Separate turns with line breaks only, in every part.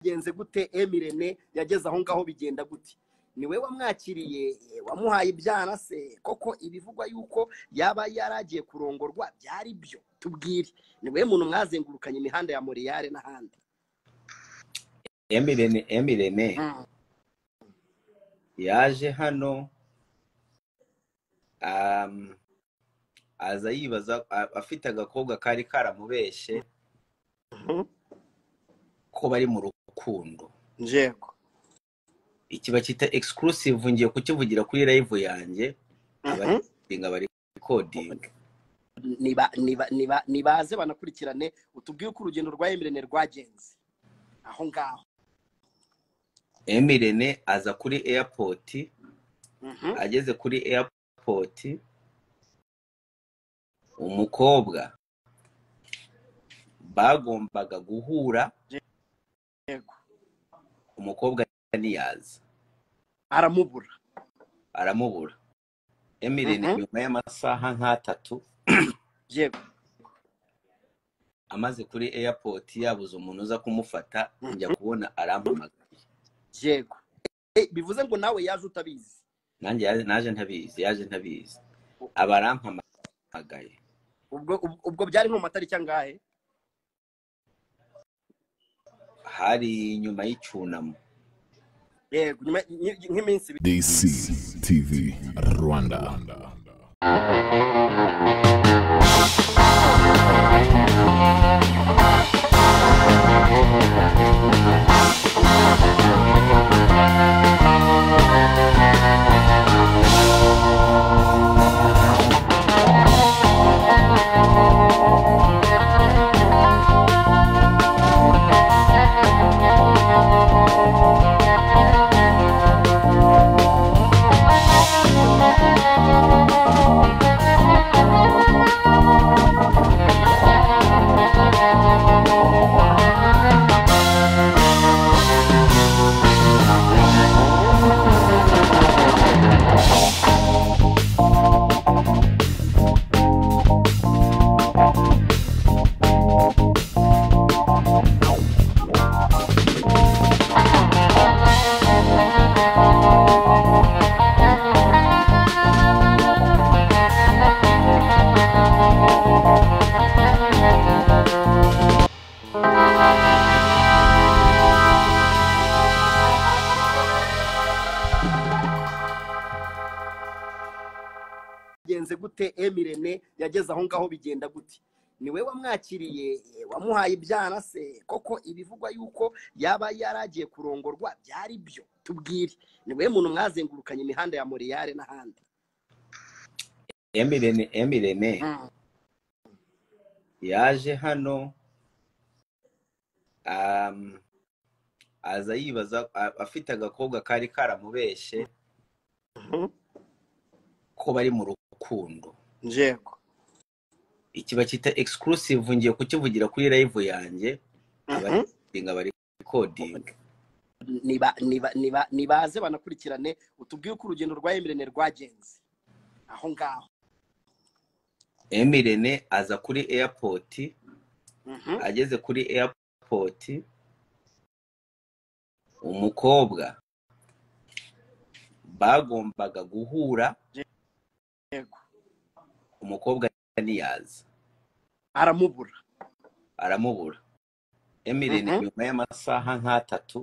byagenze gute emirene yageze aho ngaho bigenda gute ni we wamwakiriye wamuhaye ibyana se koko ibivugwa yuko yaba yaragiye kurongorwa byari byo tubwire ni we muntu mwazengurukanye imihanda ya moriyare n'ahandi
emirene emirene yaje hano um, aza yibaza a- afite agakobwa kari karamubeshye
Mhm.
ko bari mu rukundo
njego
iki bakita exclusive ngiye kukivugira kuri live yanjye
Mhm.
abaringa bari kodinga
niba niba niba nibaze banakurikirane utubwire uko urugendo rwa emirene rwagenze aho ngaho
emirene aza kuri airport
Mhm.
ageze kuri airport umukobwa bagombaga guhura
yego
umukobwa ntiyaza
aramubura
aramubura emirene
Mhm.
nyuma y'amasaha nk'atatu
yego
amaze kuri airport yabuze umuntu uza kumufata njya kubona arampamagaye
yego Eh, bivuze ngo nawe yaje utabizi
nanjye yaje- naje ntabizi yaje ntabizi
U-
aba arampamagaye
ubwo ubwo- ubwo byari nko mu matariki angahe
hari nyuma y'icyunamo
yego nyuma- nyi- nk'iminsi ibiri
DC TV Rwanda.
byagenze gute emirene yageze aho ngaho bigenda gute ni we wamwakiriye wamuhaye ibyana se koko ibivugwa yuko yaba yaragiye kurongorwa byari byo tubwire ni we muntu mwazengurukanye imihanda ya moriyare n'ahandi
emirene emirene
Mhm.
yaje hano um, aza yibaza a- afite agakobwa kari karamubeshye
Mhm.
ko bari mu rukundo
njego
iki bakita exclusive ngiye kukivugira kuri live yanjye
Mhm.
abaringa bari kodinga
niba niba niba nibaze banakurikirane utubwire uko urugendo rwa emirene rwagenze aho ngaho
emirene aza kuri airport
Mhm.
ageze kuri airport umukobwa bagombaga guhura
yego
umukobwa ntiyaza
aramubura
aramubura emirene
Mhm.
nyuma y'amasaha nk'atatu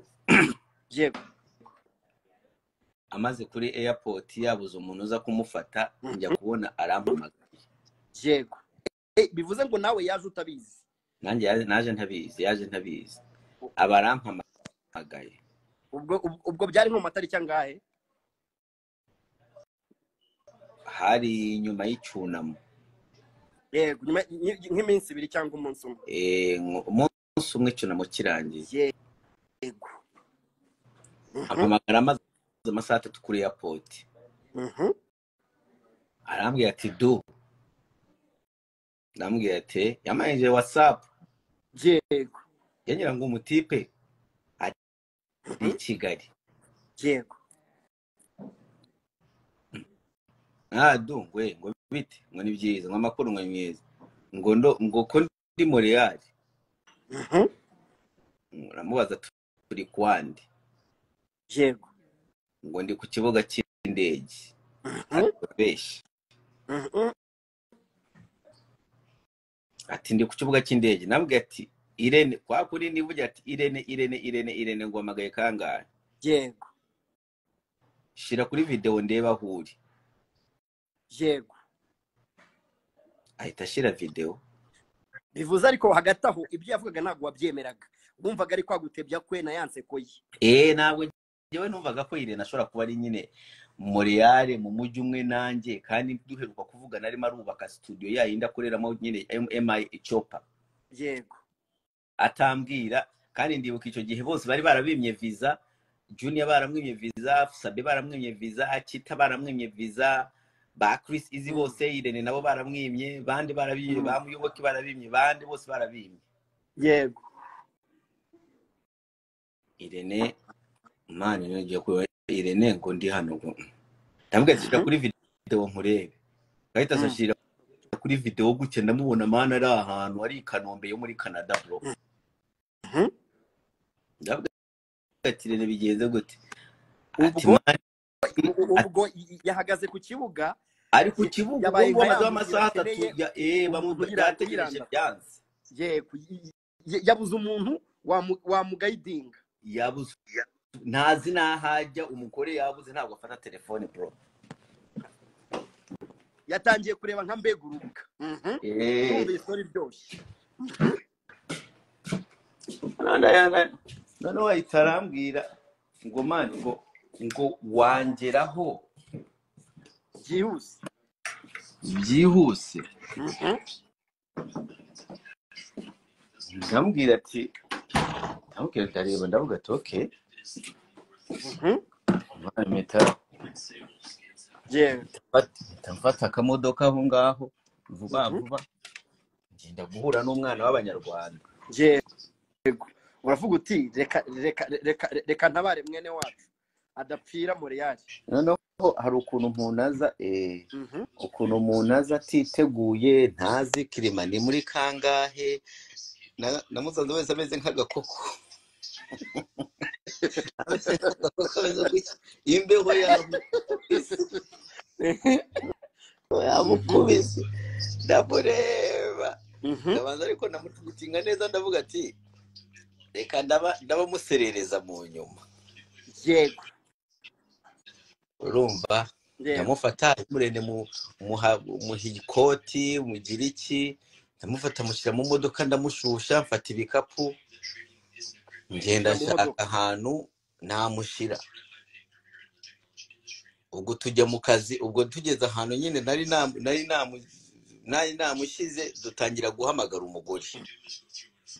yego
amaze kuri airport yabuze umuntu uza kumufata
Mhm.
njya kubona arampamagaye
yego Eh, bivuze ngo nawe yaje utabizi
nanjye yaje- naje ntabizi yaje ntabizi
U-
aba arampamagaye
ubwo ubwo- ubwo byari nko mu matariki angahe
hari nyuma y'icyunamo
yego nyuma- nyi- nk'iminsi ibiri cyangwa umunsi umwe
Eh, ngo- umunsi umwe icyunamo kirangiye
yego Mhm,
ampamagara amaze amasaha atatu kuri airport
mhm.
arambwira ati du ndambwira ati yamanije whatsapp
yego
yagira ngo umutipe ari i kigali
yego
nkadu ngwe ngo bite ngo ni byiza ngo amakuru ngo ni mwiza ngo ndo ngo ko ndi moreyali
Mhm,
uramubaza turi kuwandi
yego
ngo ndi ku kibuga cy'indege benshi
Mhm.
ati ndi ku kibuga cy'indege nabwe ati irene kwa kuri nivuge ati irene irene irene irene ngo amagaye kangahe
yego
shira kuri videwo ndeba aho uri
yego
ahita ashira videwo
bivuze ariko hagati aho ibyo yavugaga ntabwo wabyemeraga wumvaga ari kwagutebya kwe na ya nseko ye
eh ntabwo njyewe numvaga ko irene ashobora kuba ari nyine moreyale mu mujyi umwe nanjye kandi duheruka kuvugana arimo arubaka studio yayindi akoreramo nyine mi icopa
yego
atambwira kandi ndibuka icyo gihe bose bari barabimye viza junior baramwimye viza sabe baramwimye viza akita baramwimye viza ba chris izi bose irene nabo baramwimye bandi barabimye
Mm.
bamuyoboke barabimye bandi bose barabimye
yego
irene mani ngiye kureba irene ngo ndi hano ngo ndabwira ati, "Shira kuri videwo nkurebe gahita
Mm.
ashyira kuri videwo gutya ndamubona mani ari ahantu ari i kanombe yo muri canada bro
Mhm.
ndabwira ati irene bigenze gute ati
ubwo
"Mani,
ubwo yahagaze ku kibuga
ari ku kibuga ubwo
Yabaye
ngubu
nka ya
amaze
nzu
amasaha atatu
yakeneye
ya eh bamu-
umugira-
yategereje
umugiranda.
byanze
yego y- y- yabuze umuntu wamu- wamugayidinga
yabuze ntazi n'ahajya umugore yabuze ntabwo afata telefone bro
yatangiye kureba nka mbega urubuga Mhm.
eh
Ndumva iyi story iryoshye
noneho ahita arambwira ngo mani ngo ngo wangeraho
byihuse
byihuse
Mhm.
ndamubwira ati ndamubwira ndareba ndavuga ati ok
Mhm.
mani mpita
yego
mpita mfata akamodoka aho ngaho vuba
Mhm.
vuba ngenda guhura n'umwana w'abanyarwanda
yego uravuga uti reka reka reka reka ntabare mwene wacu adapfira moreyali
noneho hari ukuntu umuntu aza eh, ukuntu umuntu aza atiteguye ntazi kirima ni muri kangahe na- namusanze wese ameze nk'agakoko Ameze nk'agakoko ameze gutya imbeho yamukubise yamukubise ndamureba ndabanza ariko namutinga neza ndavuga ati reka ndaba ndabamuserereza mu nyuma
yego
urumva
yego
ndamufata murende muha ikoti mugire iki ndamufata mushyira mu modoka ndamushusha mfata ibikapu ngenda
Ushyira mu
nshaka
modoka
ahantu namushyira ubwo tujya mu kazi ubwo tugeze ahantu nyine nari namu- nari namu- nari namushyize dutangira guhamagara umugore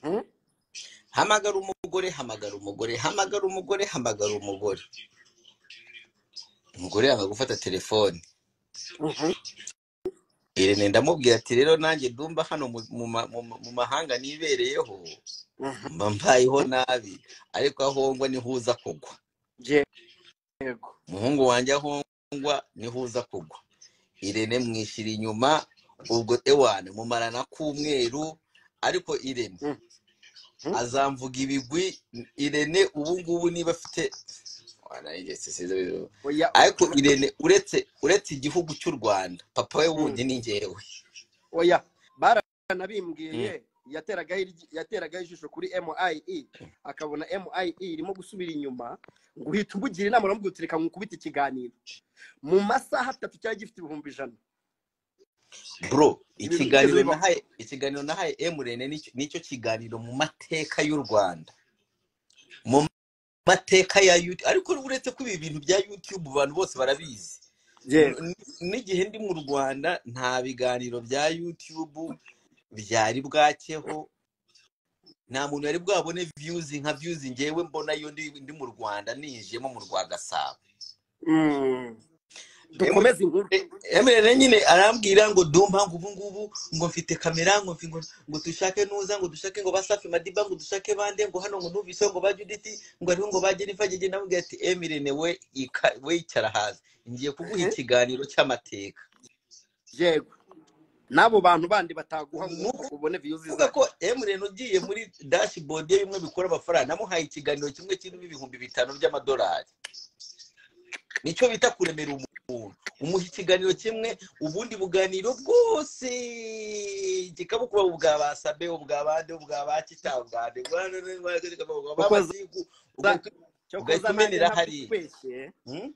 Mhm.
hamagara umugore hamagara umugore hamagara umugore hamagara umugore umugore yanga gufata telefone
Mhm.
irene ndamubwira ati rero nanjye ndumva hano mu mu ma- mu ma- mu mahanga nibereyeho
Mhm.
mba mbayeho nabi ariko aho ngwa niho uza kugwa
yego
umuhungu wanjye aho ngwa niho uza kugwa irene mwishyira inyuma ubwo ewane mumarana k'umweru ariko irene
Mhm.
azamvuga ibigwi irene ubu ngubu niba afite Wana njye sisize bibi.
oya
ariko irene uretse uretse igihugu cy'u rwanda papa we
Mhm.
wundi ni njyewe
oya baranabimbwiye yateragaho iryi- yateragaho ijisho kuri MIE akabona MIE irimo gusubira inyuma ngo uhita umugira inama uramubwira uti reka nkukubite ikiganiro mu masaha atatu cyari gifite ibihumbi ijana
bro
ibintu byigeze
ikiganiro
bibaho
nahaye ikiganiro nahaye emurene nicyo nicyo kiganiro mu mateka y'u rwanda mu mateka ya youtube ariko uretse ko ibi bintu bya youtube abantu bose barabizi
yego
N- n'igihe ndi mu rwanda nta biganiro bya youtube byari bwakeho nta muntu yari bwabone views nka views ngewe mbona iyo ndi, ndi mu rwanda ninjiyemo mu rwa gasabo
Mm. dukomeze inkuru
emerere nyine arambwira ngo dumpa ngo ubu ngubu ngo mfite kamera ngo mfi- ngo ngo dushake nuza ngo dushake ngo basafi madiba ngo dushake bande ngo hano ngo numvise ngo ba juditi ngo ariho ngo bagera ifagege namubwira ati emirene we ika- we icara hasi ngiye kuguha
Mhm.
ikiganiro cy'amateka
yego n'abo bantu bandi bataguha ngo ubone viyuzi
kuvuga
zabo
ko emureni ugiye muri dashboard ye bimwe bikora amafaranga namuhaye ikiganiro kimwe kirimo ibihumbi bitanu by'amadolari nicyo bita kuremera umuntu umuha ikiganiro kimwe ubundi buganiro bwose kikabukuba ubwa ba sabe ubwa bande ubwa ba kitangane
Kuko za- cyo koza
ugahita
nanjye
umenera hariya.
nakubeshye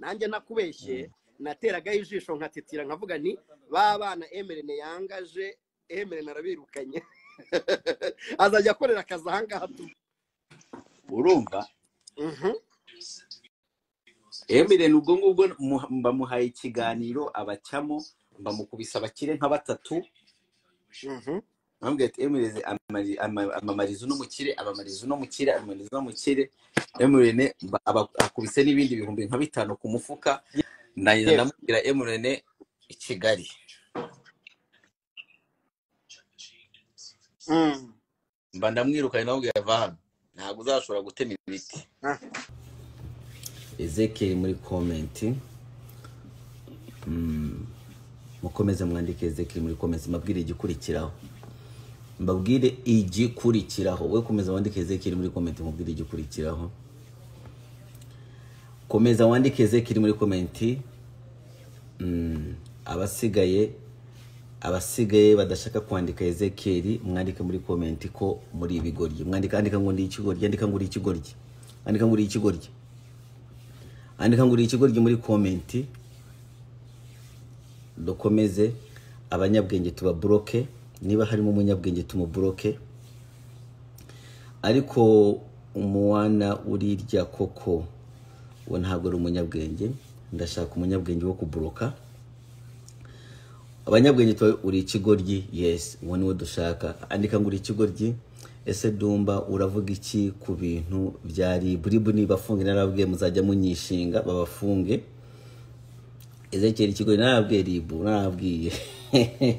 nanjye nakubeshye nateragaho ijisho nkatitira nkavuga nti ba bana emerene yangaje emerene arabirukanye azajya akorera akazi ahangaha tu
urumva
Mhm.
emireni ubwo ngubwo muha- bamuhaye ikiganiro abacamo bamukubise abakire nka batatu
Mhm.
bambwira ati emireze amamari- ama- amamariza uno mukire amamariza uno mukire amamariza uno mukire emurene mba- aba- akubise n'ibindi bihumbi nka bitanu ku mufuka ndagenda
Yes.
ndamubwira emurene i kigali
Mm.
mba ndamwirukanye ndamubwira va hano ntabwo uzashobora gutema ibiti
Ah.
ezekeri muri komenti mukomeze mwandike ezekeri muri komenti mbabwire igikurikiraho mbabwire igikurikiraho we komeza wandike ezekeri muri komenti mubwire igikurikiraho komeza wandike ezekeri muri komenti Mm, abasigaye abasigaye badashaka kwandika ezekeri mwandike muri komenti ko muri ibigoryi mwandika andika ngo ndi ikigoryi andika ngo uri ikigoryi andika ngo uri ikigoryi andika ngo uri ikigoryi muri komenti dukomeze abanyabwenge tubaboroke niba harimo umunyabwenge tumuboroke ariko umwana urirya koko we ntabwo ari umunyabwenge ndashaka umunyabwenge wo kuboroka abanyabwenge tuba uri ikigoryi yesi uwo niwo dushaka andika ngo uri ikigoryi ese dumba uravuga iki ku bintu bya riburibu nibafunge narabwiye muzajya munyishinga babafunge ezekeri ikigori narababwiye ribu narababwiye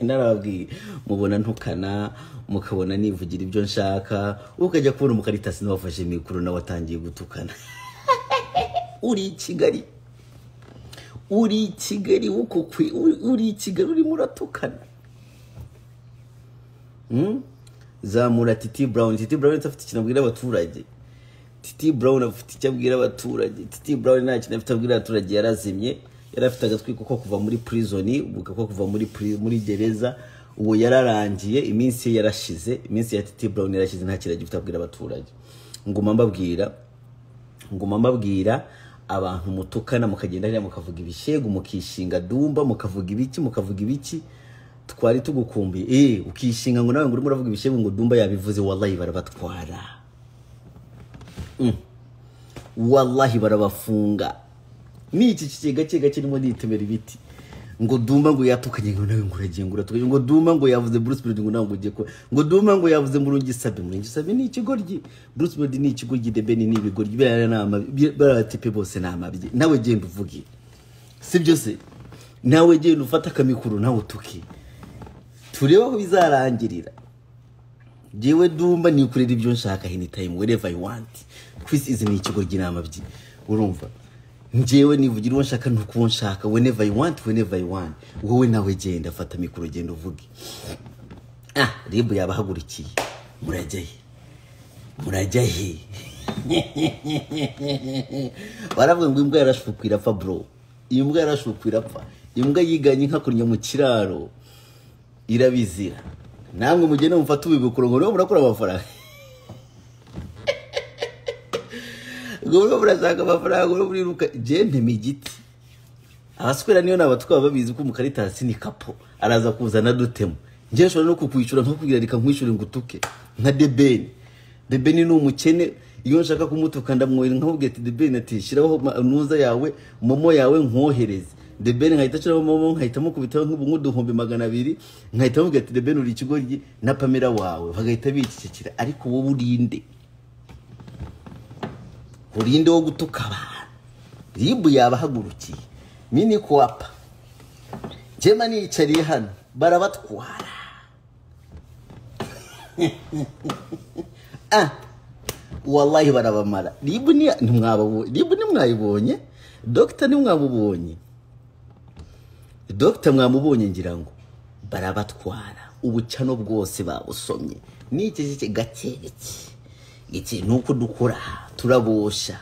narababwiye mubona ntukana mukabona nivugira ibyo nshaka ukajya kubona umukaritasi n'uwafashe mikoro nawe atangiye gutukana uri i kigali uri i kigali wukukwe uri i kigali urimo uratukana Hmm? zamura titi brown titi brown afite ikintu abwira abaturage titi brown afite icyo abwira abaturage titi brown nta kintu afite abwira abaturage yarazimye yari afite agatwi ko kuva muri prison ubu ko kuva muri pri- muri gereza ubu yararangiye iminsi ye yarashize iminsi ya titi brown yarashize nta kintu agifite abwira abaturage nguma mbabwira nguma mbabwira abantu mutukana mukagenda hariya mukavuga ibishegu mukishinga dumba mukavuga ibiki mukavuga ibiki twari tugukumbuye eh ukishinga ngo nawe ngo urimo uravuga ibishegu ngo dumba yabivuze wallahi barabatwara wallahi barabafunga ni iki kigega kigega kirimo nitemera ibiti ngo dumba ngo yatukanye ngo nawe ngo uragiye ngo uratukanye ngo dumba ngo yavuze Bruce Melody ngo nawe ngo ugiye kuba ngo dumba ngo yavuze Murungi Sabe Murungi Sabe ni ikigoryi Bruce Melody ni ikigoryi The Ben ni ibigoryi birara ni amabi barabatipe bose ni amabyi nawe genda uvuge si byo se nawe genda ufate akamikuru nawe utuke turebe aho bizarangirira jewe dumba nikorera ibyo nshaka anytime wherever I want Chris is ni ikigo ry'inama byi urumva njyewe nivugira uwo nshaka ni uko nshaka whenever I want whenever I want wowe nawe genda fata mikoro genda uvuge ah ribu yabahagurukiye murajya he murajya he baravuga ngo imbwa yarashukwa irapfa bro imbwa yarashukwa irapfa imbwa yiganye inka kunya mu kiraro irabizira namwe mugende mufate ubibukuru ngo niba murakora amafaranga ngo murimo murashaka amafaranga ngo muriruka jente mu igiti abaswera niyo ni abatwara babizi ko umukaritansi ni kapo araza kuzana dutemo njye nshobora no kukwishyura nkakubwira reka nkwishyure ngo utuke nka debeni debeni ni umukene iyo nshaka kumutuka ndamwohera nkakubwira ati debeni ati shyiraho ma- ntuza yawe momo yawe nkohereze debeni nkahita nshyiraho momo nkahita mukubitaho nk'ubu nk'uduhumbi magana abiri nkahita mubwira ati debeni uri ikigoryi na pamela wawe bagahita bicecekera ariko wowe urinde urinde wo gutuka abantu ribu yabahagurukiye mini kuwapa jema niyicariye hano barabatwara ah wallahi barabamara ribu ni ntimwababonye ribu nimwayibonye dogita nimwamubonye dogita mwamubonye ngira ngo barabatwara ubucano bwose babusomye n'iki gike gake iki iki ni uko dukora turabosha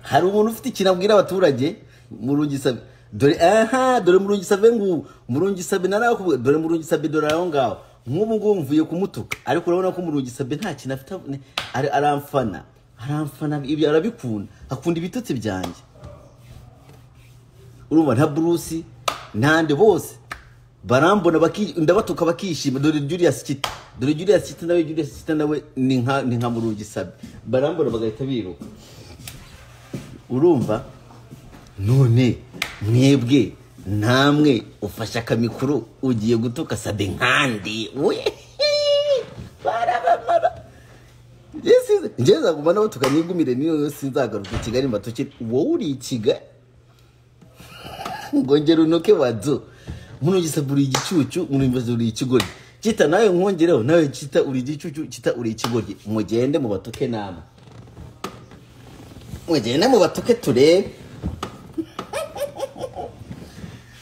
hari umuntu ufite ikintu abwira abaturage murungisabe dore aha dore murungisabe ngo murungisabe narakuvuga dore murungisabe dore aho ngaho nk'ubu ngubu mvuye kumutuka ariko urabona ko murungisabe nta kintu afite ari- aramfana aramfana ibyo arabikunda akunda ibitotsi byanjye urumva nta burusi ntande bose barambona baki- ndabatuka bakishima dore Julius Kita dore Julius Kita nawe Julius Kita nawe ni nka ni nka murungisabe barambona bagahita biruka urumva none mwebwe namwe ufashe akamikuru ugiye gutuka sabe nkandi we barabamara njyewe nzaguma nabo tukanigumire niyo yose nzagaruka i kigali mbatukire wowe uri i kigali ngongera unoke wadzo munogisa buri igicucu munogisa buri ikigoryi kita nawe nkongereho nawe kita uri igicucu kita uri ikigoryi mugende mubatuke namwe mugende mubatuke turebe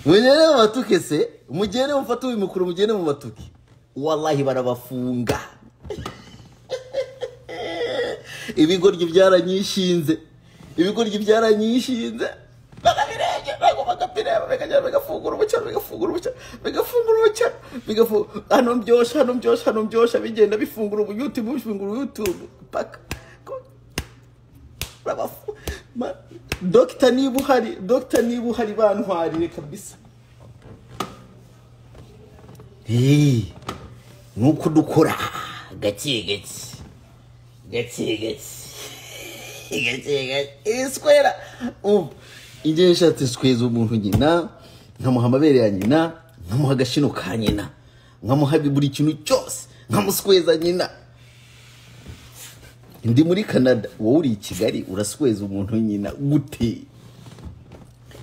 mugende mubatuke se mugende mufate uyu mukuru mugende mubatuke wallahi barabafunga ibigoryi byaranyishinze ibigoryi byaranyishinze bakabirenge ntabwo bakapireba bikagera bigafungura ubucaro bigafungura ubucaro bigafungura ubucaro bigafu- hano mbyoshya hano mbyoshya hano mbyoshya bigenda bifungura ubu youtube bifungura youtube paka Urabafu- Ma- dogita niba uhari dogita niba uhari bantwarire kabisa Hey, nuko dukora gake gake gake gake gake gake iswera umva igihe nshatse isweza umuntu nyina nkamuha amabere ya nyina nkamuha agashino ka nyina nkamuha buri kintu cyose nkamusweza nyina ndi muri canada wowe uri i kigali urasweza umuntu nyina gute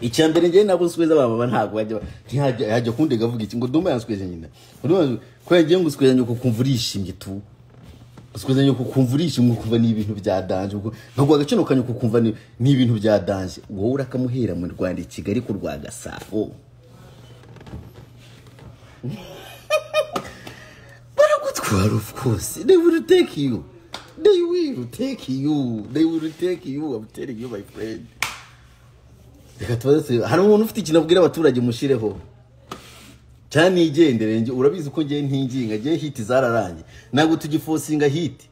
icya mbere njyewe ntabwo nsweza abamama ntabwo bajya ntihajya yajya kundega avuga iki ngo duma yansweze nyina kubera ngiye ngo usweza nyoko ukumva urishimye tu usweza nyoko ukumva urishimye ukumva ni ibintu byadanje ubwo ntabwo agaciro ka nyoko ukumva ni ni ibintu byadanje wowe urakamuhera mu rwanda i kigali ku rwa gasabo baragutwara of course they will take you they will take you they will take you i'm telling you my friend reka tubaze turebe. hari umuntu ufite ikintu abwira abaturage mushireho cyane nigendere njye urabizi ko ngiye ntinginga ngiye hiti zararangiye ntabwo tugifosinga hiti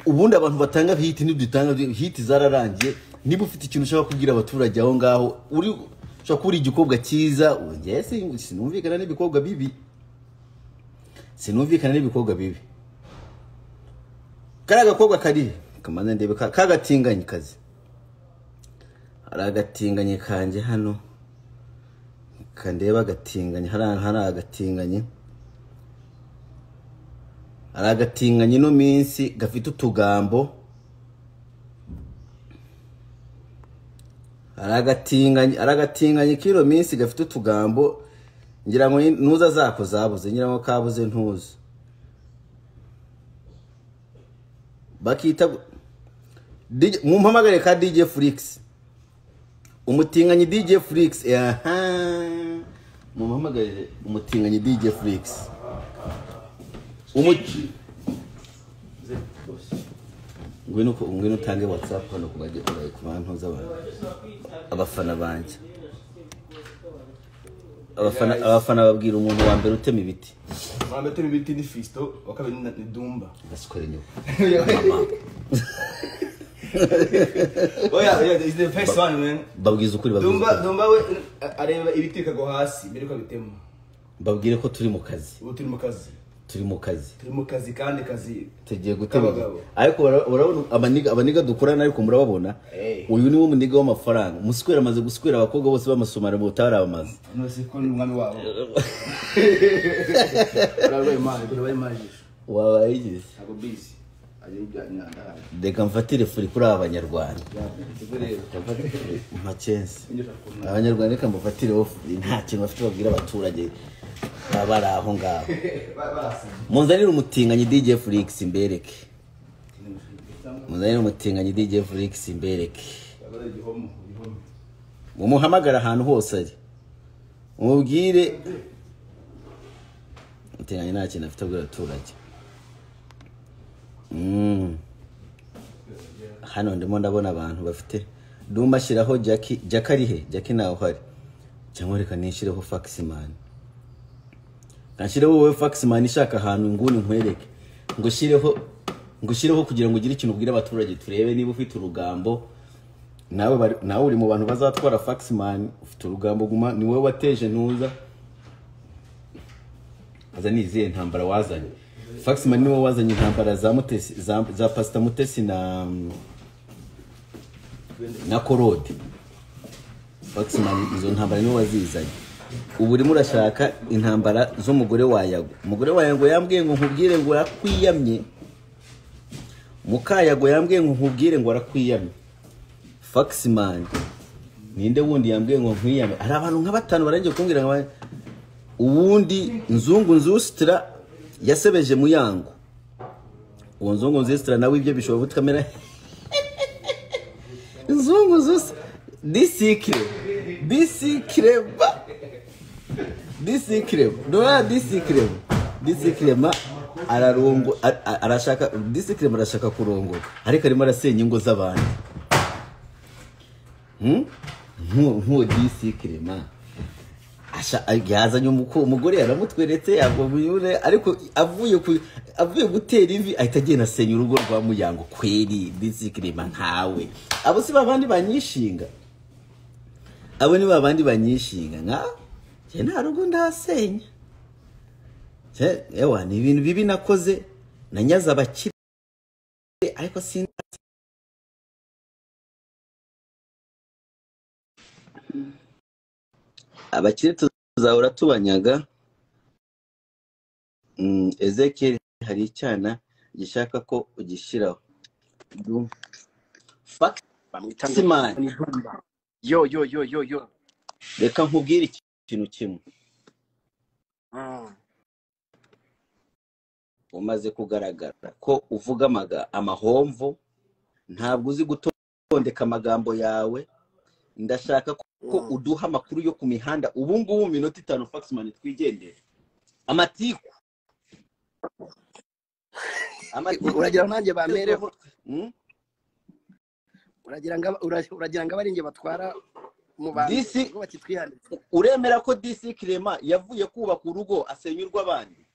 ubundi abantu batanga hiti ntidutanga hiti zararangiye niba ufite ikintu ushaka kubwira abaturage aho ngaho uri ushobora kuba uri igikobwa cyiza ngewe sinumvikana n'ibikobwa bibi sinumvikana n'ibikobwa bibi kariya gakobwa kari kamanza ndebe ka- kagatinganyi kazi hari agatinganyi kanjye hano kandeba agatinganyi hariya hari agatinganyi hari agatinganyi ino minsi gafite utugambo hari agatinganyi hari agatinganyi k'ino minsi gafite utugambo ngira ngo ni- ntuza zako zabuze ngira ngo kabuze ntuza bakita DJ mumpamagare ka DJ Flix umutinganyi DJ Flix aha mumpamagare umutinganyi DJ Flix umuti ngwino ku- ngwino utange WhatsApp hano ku baje ku bantu z'abantu abafana banjye abafana abafana babwira umuntu wa mbere utema ibiti
Mwamba turi ibiti ni Fisto, wa kabiri ni ni Dumba.
gasikore nyoko
Oya, oya, is the first one man.
babwiza ukuri babwiza
Dumba,
ukuri.
Dumba we areba ibiti bikagwa hasi, mbere ko abitema.
babwire ko turi mu kazi
Ubu turi mu kazi.
turi mu kazi
Turi mu kazi kandi kazi.
tugiye gutema
K'abagabo.
ariko bara- urabona abaniga abaniga dukorana ariko murababona
Eh.
uyu niwe muniga w'amafaranga musikwera amaze gusikwera abakobwa bose b'amasomari mu butabara bamaze
Nose ko ni umwami wabo. Urabaye mali, urabaye mali.
wabayigize
Ako busy. Aje ibya nyanda.
reka mfatire furi kuri aba banyarwanda macense abanyarwanda reka mbafatireho furi nta kintu bafite babwira abaturage baba bari aho ngaho munzanire umutinganyi DJ Felix imbereke munzanire umutinganyi DJ Felix imbereke mumuhamagare ahantu hose ari mumubwire uteganya nta kintu afite abwira abaturage Mm. hano ndimo ndabona abantu bafite dumba ashyiraho jaki jaki arihe jaki ntawe uhari cyangwa reka nishireho fakisimani kanshyireho wowe fakisimani ishaka ahantu nguni nkwereke ngo ushyireho ngo ushyireho kugira ngo ugire ikintu ubwire abaturage turebe niba ufite urugambo nawe bari- nawe uri mu bantu bazatwara fakisimani ufite urugambo guma ni wowe wateje ntuza aza ni izihe ntambara wazanye fakisimani ni wowe wazanye intambara za mutesi za, za pasita mutesi na na korode fakisimani izo ntambara niwe wazizanye ubu urimo urashaka intambara z'umugore wa yago umugore wa yago yambwiye ngo nkubwire ngo arakwiyamye mukayago yambwiye ngo nkubwire ngo arakwiyamye fakisimani ninde wundi yambwiye ngo nkwiyame hari abantu nka batanu barangije kumbwira ngo uwundi nzungu nzusitira yasebeje muyango uwo nzungu nzusitira nawe ibyo bishobora guta kamera nzungu nzusitira disikire disikireba disikireba ndora disikireba disikirema ararongo a- a- arashaka disikirema arashaka kurongora ariko arimo arasenya ingo z'abantu Hmm? Nku- nkuwo disikirema Asha- yazanye umuko umugore yaramutweretse yagwa buyure ariko avuye ku avuye gutera ivi ahita agenda asenya urugo rwa muyango kweri disikirema nkawe abo si babandi banyishinga abo ni babandi banyishinga nka njye nta rugo ndahasenya Njye, ewa ni ibintu bibi nakoze nanyaze abakire ariko sin abakire tuzahora tubanyaga Mm, ezekiel hari icyana gishaka ko ugishyiraho Du- Fuck,
bamwita
Simon.
Ndumba. yo yo yo yo yo
reka nkubwire iki- ikintu kimwe
Mm.
umaze kugaragara ko uvuga amaga- amahomvo ntabwo uzi gutondeka amagambo yawe ndashaka ko ko
Mm.
uduha amakuru yo ku mihanda ubu ngubu mu minota itanu faxman twigendere amatiku amatiku
uragira ngo nanjye bamereho
Mm?
uragira ngo aba- ura- uragira ngo abarinjye batwara mu bantu
Disi-
ngo bakitwihane
uremera ko dc kirema yavuye kubaka urugo asenya urw'abandi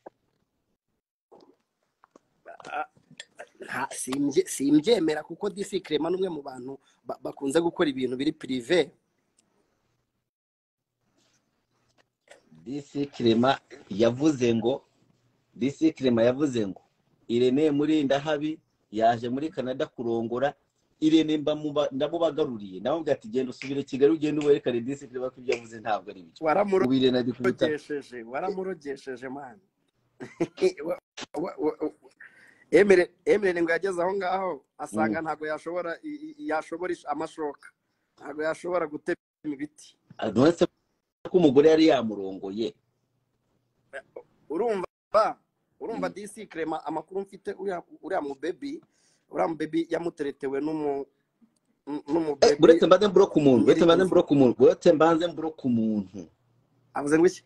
Nta- simbye- simbyemera kuko disi kirema n'umwe mu bantu ba- bakunze gukora ibintu biri pirive
dc kirema yavuze ngo dc kirema yavuze ngo irene murindahabi yaje muri canada kurongora irene mbamuba- ndamubagaruriye ndamubwira ati genda usubire kigali ugende uwerekane dc kirema ko ibyo yavuze ntabwo ari byo ubu irene ari kubita
waramurogesheje waramurogesheje mani Wa- wa- wa- wa- Emere- emerere ngo yageze aho ngaho asanga ntabwo yashobora i- i- yashobora ish- amashoka ntabwo yashobora gutema ibiti
nonese ko umugore yari yamurongoye
urumva urumva
Mm.
disi kirema amakuru mfite uriya uriya mubebi uriya mubebi yamuteretewe n'umu
Eh,
n'umubebi
buretse mbanze mburoka umuntu buretse mbanze mburoka umuntu buretse mbanze mburoka umuntu
avuze ngo iki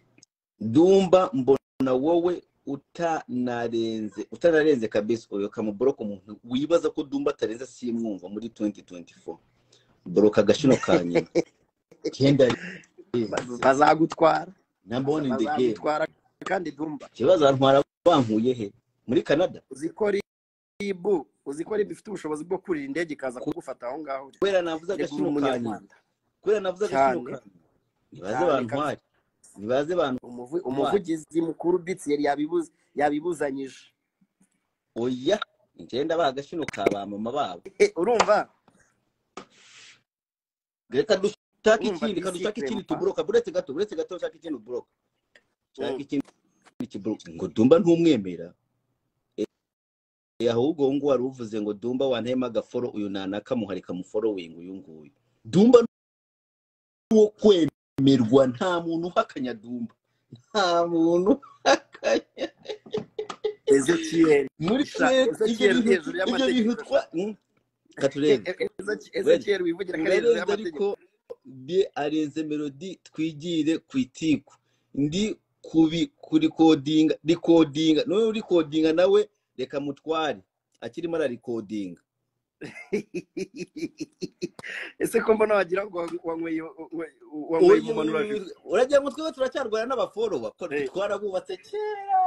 ndumva mbona wowe utanarenze utanarenze kabisa uyu kamuboroka umuntu wibaza ko dumba atarenze simwumva muri 2024 boroka agashino ka nyuma kenda
bazagutwara
nambone in the game
bazagutwara kandi dumba
ikibazo antwara bankuye he muri canada
uzi ko ribu uzi ko ribu ifite ubushobozi bwo kurira indege ikaza kugufata aho ngaho
kubera navuze
Njye kuba
agashino ka nyuma
umunyarwanda
kubera navuze agashino ka nyuma nibaze
Cyane,
bantware nibaze bantu
Umuvu- umuvugizi mukuru bitsi yari yabibuze yabibuzanyije
oya ngenda baha agashino ka ba mama babo
Eh, urumva
reka dushake
Urumva
ikindi reka
DC
dushake ikindi
Clement.
tuboroka buretse gato buretse gato dushake ikindi boroka
Mm.
shaka ikindi kiburuka ngo dumba ntumwemera Eh, eh, ahubwo uwo nguwo wari uvuze ngo dumba wantema agaforo uyu nanaka muharika muforowingi uyu nguyu dumba nuwo kwemerwa nta muntu uhakanya dumba nta muntu uhakanya
ezekiyeli
muri
Sha-
twebwe ibyo
Ezekiel
bintu
hejuru y'amategeko.
ibyo bintu twa katurebe
ezekiyeli wivugira ko ari hejuru
Urarenze
y'amategeko
ariko de arenze melodi twigire ku itiku ndi kubi kurikodinga rikodinga none urikodinga nawe reka mutware akirimo ararikodinga
ese ko mbona wagira ngo wanyweye wanyweye umunaniro abiri
uragira ngo twebwe turacyarwana n'abaforoba ko
Eh.
twarabubatse kera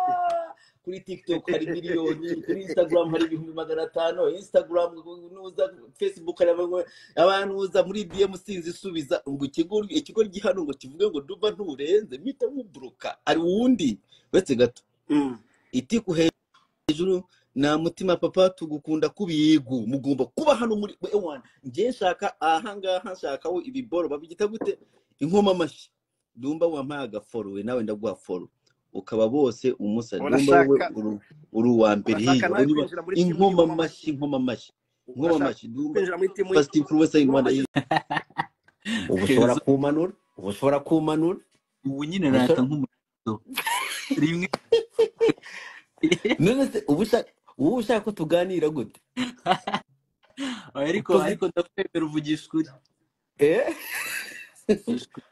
kuri tiktok hari miliyoni kuri instagram hari ibihumbi magana atanu instagram nuza facebook hari abantu- abantu uza muri dm sinzi isubiza ngo ikigo ikigo gihano ngo kivuge ngo duba nturenze mpita nkubruka hari uwundi uretse gato iti ku hejuru nta mutima papa tugukunda kubigu mugomba kuba hano muri ewana njye nshaka ahangaha nshakaho ibiboro babigita gute inkoma amashyi dumba wampaye agaforo we nawe ndaguha foro ukaba bose umusari dumba wowe
Urashaka-
uri- uri uwa mbere
urashaka
hirya
nawe kwinjira
ureba
muri timu
inkoma
y'inkoma
amashyi inkoma amashyi inkoma
urashaka
amashyi dumba
kwinjira muri timu
fasiti kuruwesa rwanda ubu ushobora
Kenzo.
kumanura ubu ushobora kumanura
ubu nyine
ubu
nata
ushobora
nk'umuto rimwe
none se ubu ushaka ubu ushaka ko tuganira gute
ariko
ukoze
ariko ndakwemera uvugisha ukuri
eh
Uvugisha ukuri.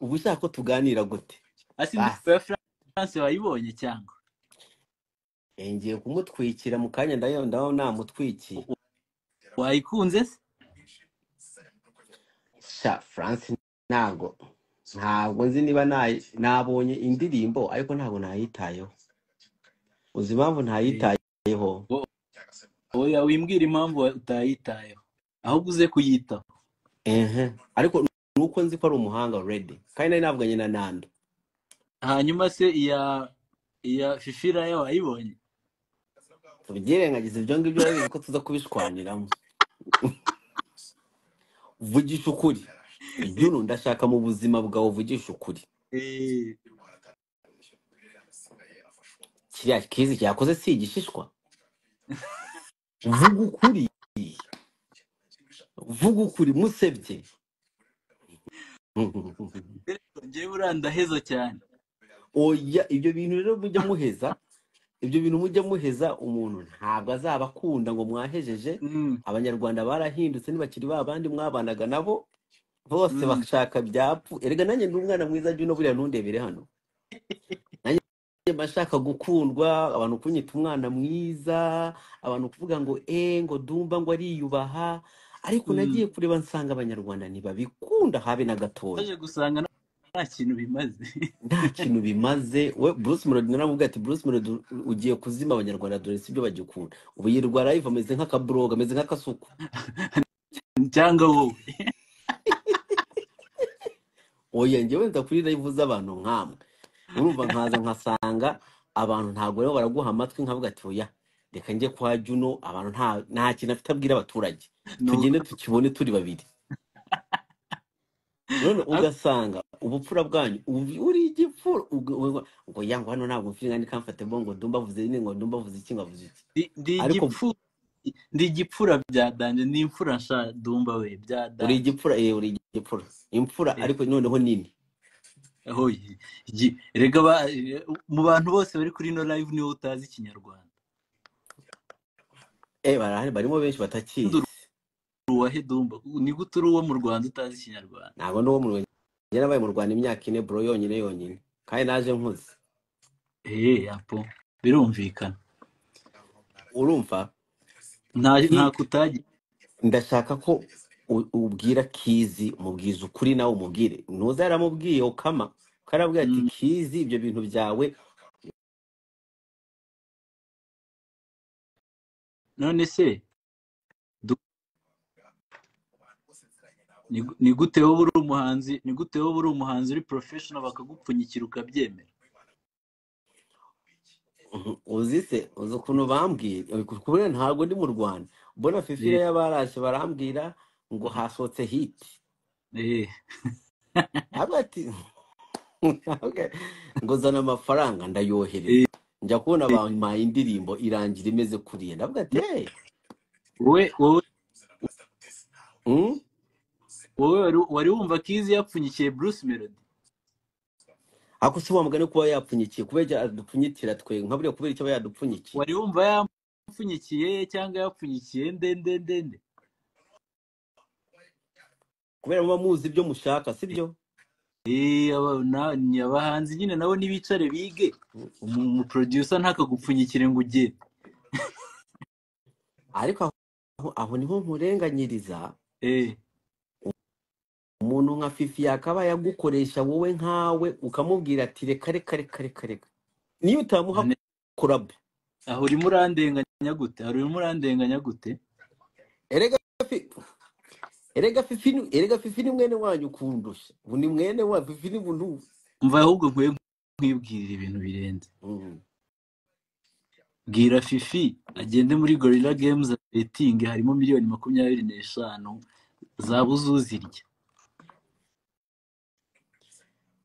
ubu ushaka ko tuganira gute
hasi
basi
indirimbo ya france wayibonye cyangwa
ngiye kumutwikira mu kanya ndayo ndaho namutwikiye
U- wayikunze se
sha france ntago ntabwo nzi niba nayi- nabonye indirimbo ariko ntabwo nayitayeho uzi impamvu
Eh,
ntayitayeho
wo- oya wimbwira impamvu wa- utayitayeho ahubwo uze kuyitaho
ehe ariko ni uko nzi ko ari umuhanga already kandi nari navuganye na nando
hanyuma se iya iya shishiraya wayibonye
tubyirengagize ibyo ngibyo urabizi ko tuza kubishwaniramo vugisha ukuri juno ndashaka mu buzima bwawe vugisha ukuri
Eh,
kiriya kizi cyakoze si igishishwa vuga ukuri vuga ukuri musebye
rero njyewe urandaheza cyane
oya ibyo bintu rero mujya muheza ibyo bintu mujya muheza umuntu ntabwo azaba akunda ngo mwahejeje
Mm,
abanyarwanda barahindutse ntibakiri ba bandi mwabanaga nabo bose
mm.
bashaka byapfu erega nanjye ndi umwana mwiza jya buriya ntundebere hano nanjye mba nshaka gukundwa abantu kunyita umwana mwiza abantu kuvuga ngo eh ngo dumba ngo ariyubaha ariko
Mm.
nagiye kureba nsanga abanyarwanda ntibabikunda habe na gatoya
waje gusanga nta nta kintu bimaze
nta kintu bimaze we bruce melody naramubwiye ati bruce melody ugiye kuzima abanyarwanda dore si byo bagikunda ubu yirwa live ameze nk'akabroga ameze nk'akasuku
cyangwa wowe
oya njyewe nza kuri live z'abantu nkamwe urumva nkaza nkasanga abantu ntabwo rero baraguha amatwi nkavuga ati oya reka njye kwa juno abantu nta nta kintu afite abwira abaturage
ni uko
tugende tukibone turi babiri none ugasanga ubupfura bwanyu ubu- uri igipfura uga- uga- ngo ya ngo hano ntabwo mfite kandi kamfate bo ngo dumba avuze ini ngo dumba avuze iki ngo avuze iki
ndi ndi
ariko
igipfu ndi igipfura byadanje ni imfura nsha dumba we
uri
byadanje
igipfura eh uri igipfura imfura ariko noneho nini
hoye igi- rega ba- eh, mu bantu bose bari kuri ino live niwe utazi ikinyarwanda
eh barahari barimo benshi
Nduru
batakizi
uwahe dumba ni gute uri uwo mu rwanda utazi ikinyarwanda
ntabwo ndi uwo mu Rwanda njye nabaye mu Rwanda imyaka ine bro yonyine yonyine kandi naje nkuze
eee yapo birumvikana
urumva
nta nta
ki-
kutagira
ndashaka ko u- ubwira kizi umubwiza ukuri nawe umubwire ntuza yaramubwiye ukama ukarabwira ati
Mm,
kizi ibyo bintu byawe
none se Du- ni gu- ni gute wowe uri umuhanzi ni gute wowe uri umuhanzi uri professional bakagupfunyikira ukabyemera
Mhm. uzi se uzi ukuntu bambwira kubera ntabwo ndi mu Rwanda mbona fifira
Eh,
y'abaraje barambwira ngo hasohotse hiti
eh,
ntabwo ati Okay. ngo zana amafaranga
eh,
ndayohereza njya kubona bampaye indirimbo irangira imeze kuriya ndavuga ati hey
wowe wowe
mm?
wowe wari wari wumva kizi yapfunyikiye bruce melody
ako si wa mugani kuba yapfunyikiye kubera yadupfunyikira twe nka buriya kubera icyo aba yadupfunyikiye
wari wumva yampfunyikiye cyangwa yapfunyikiye ndende ndende
kubera muba muzi ibyo mushaka sibyo
Eh, aba- na- ni abahanzi nyine nabo nibicare bige umu umu producer ntakagupfunyikire ngo ugere
ariko aho- aho niho nkurenganyiriza
Eh,
umuntu nka fifi yakaba yagukoresha wowe nkawe ukamubwira ati reka reka reka reka reka niyo utamuha
Ne-
korabu
aho urimo urandenganya gute aho urimo urandenganya gute
erega fi- erega fifi ni- erega fifi ni mwene wanyu ukundusha ubu ni mwene wa fifi ni bunu
umva ahubwo nkwiye nkwibwirira ibintu birenze
Mm.
bwira fifi agende muri gorilla games betingi harimo miliyoni makumyabiri n'eshanu zaba uzuzirya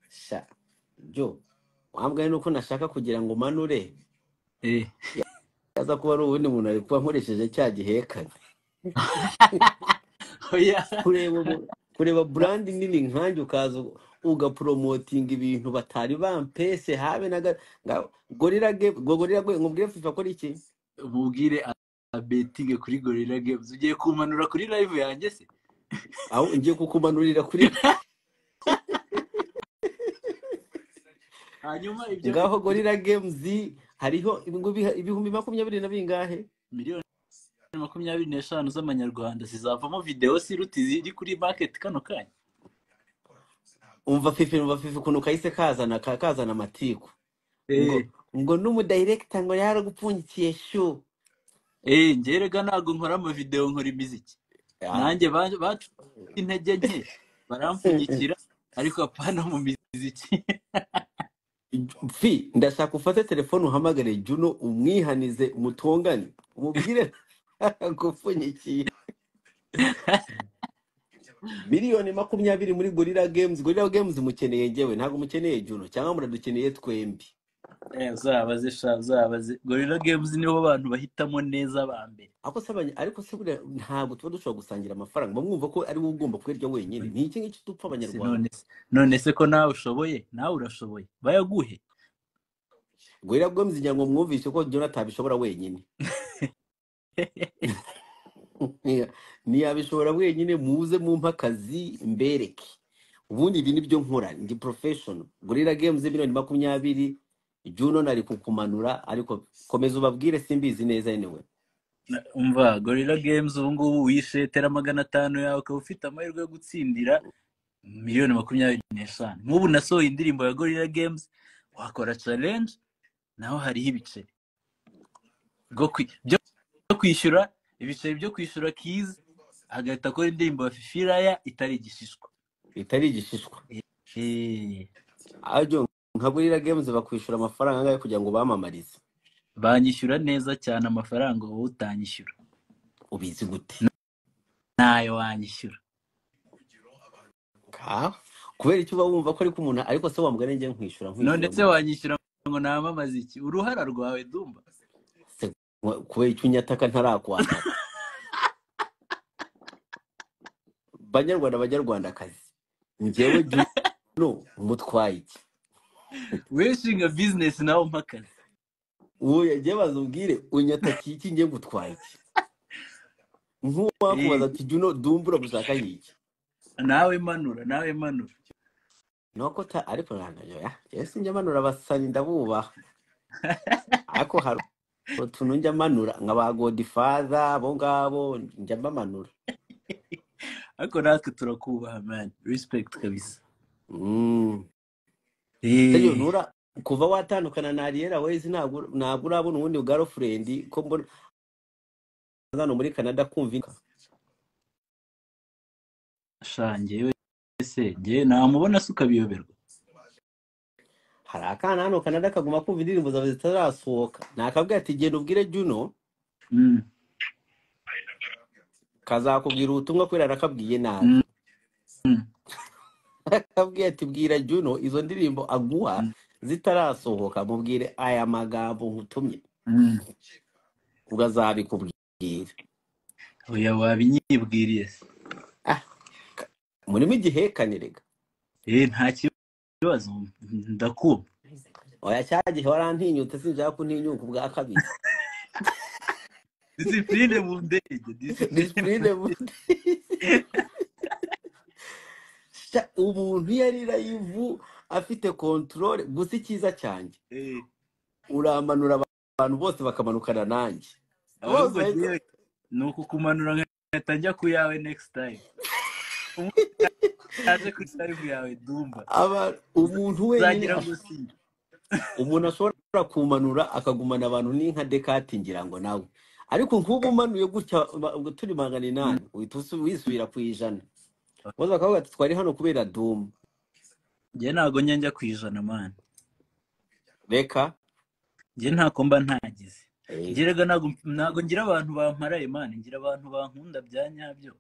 sha byo wambwaye nuko nashaka kugira ngo manure
Eh,
aza kuba ari ubundi muntu ari kuba nkoresheje cya gihekane
oya
kureba mu- kureba brand nini nkanjye ukaza u- ugapromotinga ibintu batari bampese habe na ga- nga- gorira ge gorira gwe ngubwire fifa kora iki
mubwire abetinge kuri gorilla games ugiye kumanura kuri live yanjye se
aho ngiye kukumanurira kuri
hanyuma ibyo
ngaho gorira games hariho ibihu- ibihumbi makumyabiri na bingahe
miliyoni makumyabiri n'eshanu z'amanyarwanda zizavamo videwo siruti ziri kuri maketi kano kanya
umva fifi umva fifi ukuntu kahise kazana ka- kazana amatiku ngo
Eh,
ngo n'umudirekita ngo yaragupfunyikiye shu
eh, njye rega ntabwo nkora amavidewo nkora imiziki
Ah,
nanjye ba- bacu intege nke barampfunyikira ariko apana mu miziki
fi ndashaka ufate telefone uhamagare juno umwihanize mutongane umubwire gupfunyikiye miliyoni makumyabiri muri gorira games gorira games mukeneye njyewe ntabwo mukeneye juno cyangwa muradukeneye twembi
Eh, uzabaze sha uzabaze gorilla games nibo bantu bahitamo neza ba mbere
ako se abanya- ariko se buriya ntabwo tuba dushobora gusangira amafaranga mba mwumva ko ari wowe ugomba kuyarya wenyine ni iki ngiki dupfa
se
abanyarwanda
none se none se ko nawe ushoboye nawe urashoboye bayaguhe
gorira games ngira ngo mwumvise ko juno atabishobora wenyine ntiyabishobora wenyine muze mumpe akazi mbereke ubundi ibi nibyo nkora ndi professional gorira games miliyoni makumyabiri juno nari kukumanura ariko komeza ubabwire simbizi neza yenewe
Na- umva gorilla games ubu ngubu wishe tera magana atanu yawe ukaba ufite amahirwe yo gutsindira miliyoni makumyabiri n'eshanu nk'ubu nasohoye indirimbo ya gorilla games wakora challenge naho hariho ibice bwo kwi- byo byo kwishyura ibiceri byo kwishyura kizi agahita akora indirimbo ya fifiraya itari igishishwa
bitari igishishwa
Eh,
ajo nka gorira games bakwishyura amafaranga angahe kugira ngo bamamarize
banyishyura neza cyane amafaranga wowe utanyishyura
ubizi gute
ntayo wanyishyura
Ka- kubera icyo uba wumva ko ariko umuntu ariko se wamugana njye nkwishyura
none
nkwishyura
se
nkwishyura
wanyishyura ngo namamaze iki uruhara rwawe dumba
Se, kubera icyo unyataka ntarakwataka banyarwanda banyarwandakazi njyewe juno umutwaye iki
wishinga bizinesi nawe umpa akazi
uwo yagiye baza ubwire unyatakiye iki ngiye gutwara iki
Eh,
nk'uwakubaza ati juno dumbura gushaka y'iki
nawe manura nawe manura
nuko ta ariko ntangayo ya ese njya manura abasanyi ndabubaha ariko hari utuntu njya manura nka ba godifaza abo ngabo njya mbamanura
ariko natwe turakubaha mani rispekiti kabisa
Mm. Seryo
Eh,
ntura kuva watandukana na Ariella Ways ntabwo ntabwo urabona ubundi girlfriend ko mbona hano muri Canada kumva inka
sha njyewe se njyewe namubona se ukabiyoberwa
hari akana hano Canada kaguma kumva indirimbo zawe zitarasohoka nakabwira ati genda ubwire Juno
Mm,
kazakubwira ubutumwa kubera arakabwiye nabi
mm, mm,
akabwiye ati bwira juno izo ndirimbo aguha
mm,
zitarasohoka mubwire aya magambo nkutumye
mm.
ubwo azabikubwira
oya wabinyibwiriye se
Ah, ka- murimo igihekane rega
Eh, nta kibazo ndakumva
oya cya gihe warantinyutse sinshaka kuntinyuka ubwa kabiri
disipurine mu ndege disipurine mu
disipurine
ndege
bundi Sha, umuntu iyo ari layivu afite kontorore gusa icyiza cyanjye
Eh,
uramanura abantu bose bakamanukana nanjye bose
ahubwo
bahita
jewe ni ukukumanura nkahita njya ku yawe next time aje kuri live yawe dumba
aba umuntu wenyine
uzagira
ash-
ngo si
umuntu ashobora kumanura akagumana abantu ni nka dekati ngira ngo nawe ariko nk'ubu umanuye gutya ba- ngo turi magana inani uhita usu- wisubira ku ijana bose bakavuga ati twari hano kubera dumu
njye ntago njya njya ku ijana mani
reka
njye ntako mba ntagize
Eh,
njye rega ntago ntago ngira abantu bamparaye mani ngira abantu bankunda bya nyabyo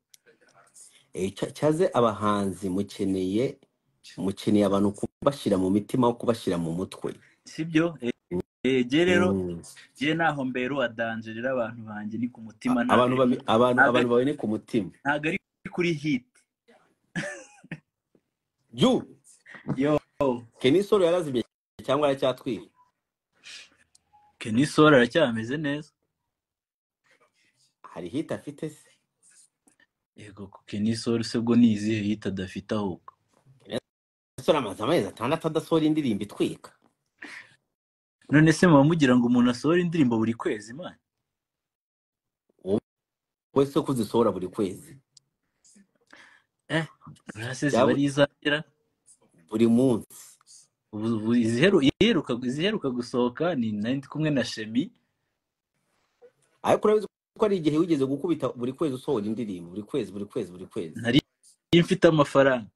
eh, cya- cyaze abahanzi mukeneye mukeneye abantu kubashyira mu mitima aho kubashyira mu mutwe
sibyo njye rero
Mm.
njye ntaho mberuwa dangerera abantu banjye ni ku mutima
A-
ntago ari
abantu bami- abantu
ntago
abantu
ari-
bawe ni ku mutima
ntago ari kuri hit
ju
yo
kenisoro yarazimye cyangwa aracyatwika
kenisol aracyameze neza
hari hita afite se
yego ku kenisol se bwo ni izihe hit adafite ahubwo
kenisoro amaze amezi atandatu adasohora indirimbo itwika
none se muba mugira ngo umuntu asohore indirimbo buri kwezi mani
wowe se ko uzisohora buri kwezi
eh rase ziba
byaba
ari izagera
buri munsi
ubu ubu iziheru- iheruka iziheruka gusohoka ni nari ndi kumwe na shemi
ariko urabizi ko ari igihe wigeze gukubita buri kwezi usohora indirimbo buri kwezi buri kwezi buri kwezi
nari mfite amafaranga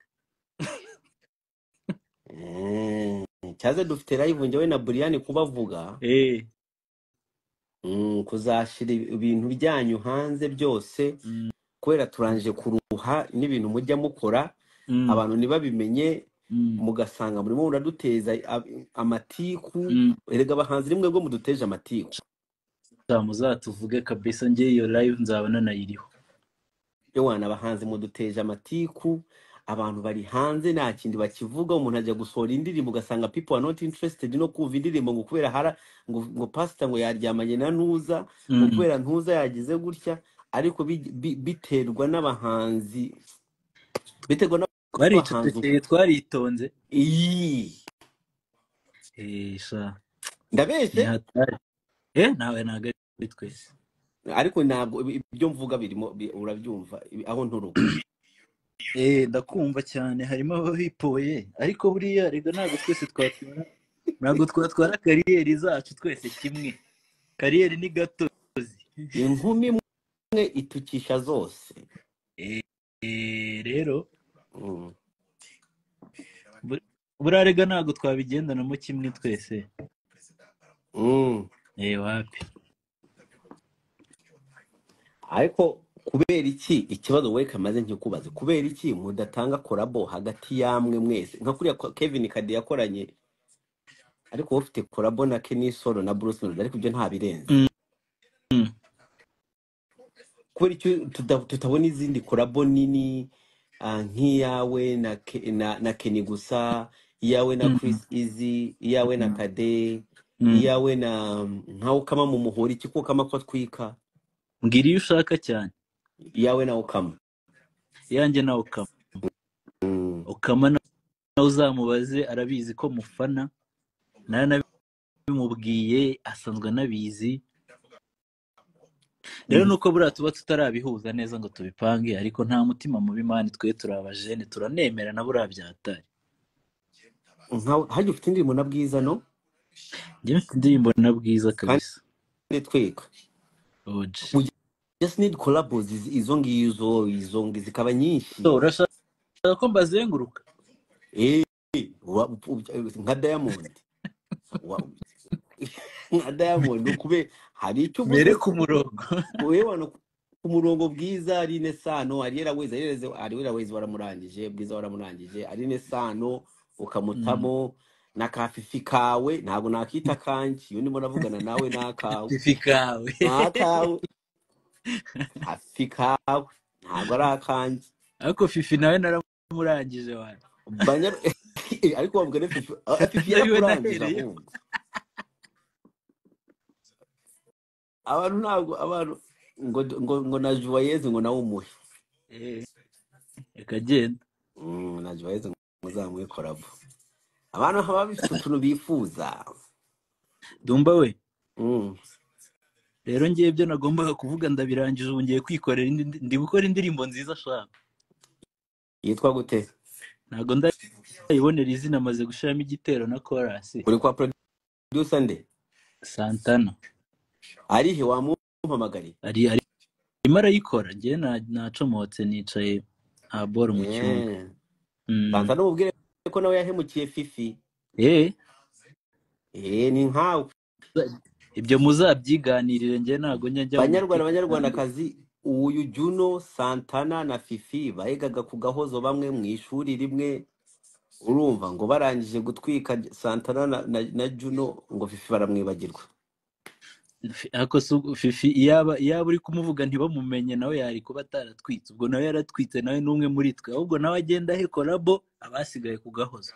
Mm, cyaze dufite live njyewe na buriyani kubavuga
eh
mm, kuzashyira ibintu byanyu hanze byose
mm,
kubera turangije kuruha n'ibintu mujya mukora
mm,
abantu ntibabimenye
mm,
mugasanga murimo muraduteza ab- amatiku
mm.
erega abahanzi rimwe bwo muduteje amatiku
Sha, muzatuvuge kabisa njye iyo live nzaba nanayiriho
ewana abahanzi muduteje amatiku abantu bari hanze nta kindi bakivuga umuntu ajya gusohora indirimbo ugasanga people are not interested no kumva indirimbo ngo kubera hara ngo, ngo pasita ngo yaryamanye na ntuza ngo
mm.
kubera ntuza yagize gutya ariko bi- bi- biterwa n'abahanzi biterwa n'abahanzi
twaricecekeye twaritonze
iyi
eh sha
ndabeshye
nihatari eh nawe ntago ari twese
ariko ntabwo ibi- ibyo mvuga birimo bi- urabyumva ibi- aho nturuka
Eh, ndakumva cyane harimo ababipoye ariko buriya rega ntabwo twese twatwara ntabwo twatwara kariyeri zacu twese kimwe kariyeri ni gatozi
inkumi imwe itukisha zose
Eh, eh, rero
Mm.
bu- buriya rega ntabwo twabigendanamo kimwe twese
Mm.
eh wapi
ariko kubera iki ikibazo we kamaze nkikubaze kubera iki mudatanga korabo hagati yamwe mwese nka kuriya kwa- kevin kade yakoranye ariko wowe ufite korabo na kenisoro na bruce melody ariko ibyo ntabirenze
Mm, mm.
kubera icyo tuda- tutabona izindi korabo nini ah, nk'iyawe na, Ke- na, na keni gusa iyawe na
Mm,
chris izi iyawe na
mm,
kade
mm.
iyawe na nka ukama mu muhori iki kukama ko atwika
mbwira iyo ushaka cyane
iyawe na ukama
yanjye nawe ukama
mm.
ukama nawe uzamubaze arabizi ko mufana nawe nabimubwiye asanzwe anabizi rero
mm.
nuko buriya tuba tutarabihuza neza ngo tubipange ariko nta mutima mubi mani twe turi abajene turanemera na buriya byatari
nka hajya ufite indirimbo na bwiza no
njye mfite indirimbo na bwiza
kandi
kabisa
tweka
oje
we just need collabos iz- izo ngizo izo ngi- zikaba
so
nyinshi
urashaka ko mbazenguruka
Eh, wa- u- u- nka diamond Wa- nka diamond ukube hari icyo
mbere
uvuze
ku murongo
wewano ku murongo bwiza arine sano ariera wezi arize ariera wezi waramurangije bwiza waramurangije arine sano
Mm.
ukamutamo na kafifi kawe ntabwo nakita kanji iyo ndimo navugana nawe n'akawe
fifi kawe
n'akawe hafi kawe ntabwo ari akanjye
ariko fifi nawe naramurangije wani
banya Eh, ariko wavuga ne fifi Ah, fifi
nawe
yarakurangije
nahereye
ahubwo abantu ntabwo abantu ngo ngo ngo na juwayezi ngo nawe umuhe
reka genda
ntabwo baheze ngo muzamuhe korabo abantu baba bafite utuntu bifuza
dumba we
Mm.
rero ngewe ibyo nagombaga kuvuga ndabirangije ubu ngiye kwikorera indi ndi ndi gukora indirimbo nziza ashaka
yitwa gute
ntabwo ndayibonera izina amaze gushyiramo igitero na korasi
uri kwa producer nde
santana
arihe wamumpamagariye
ari ari- arimo arayikora ngewe na- nacomotse nicaye nta boro mu cyumba
Eh,
Mm.
banza n'umubwire ko nawe yahemukiye fifi
eh
Eh, ni nkawe
ibyo muzabyiganirire ngewe ntabwo njya njya mu
banyarwanda
mateka yanjye
banyarwandakazi uyu juno santana na fifi bahigaga ku gahozo bamwe mu ishuri rimwe urumva ngo barangije gutwika santana na, na, na juno ngo fifi baramwibagirwa
Fi- ariko si ugu- fifi iyaba iyaba uri kumuvuga ntibamumenye nawe yari kuba ataratwitse ubwo nawe yaratwitse nawe n'umwe muri twe ahubwo nawe agenda ahe korabo abasigaye ku gahozo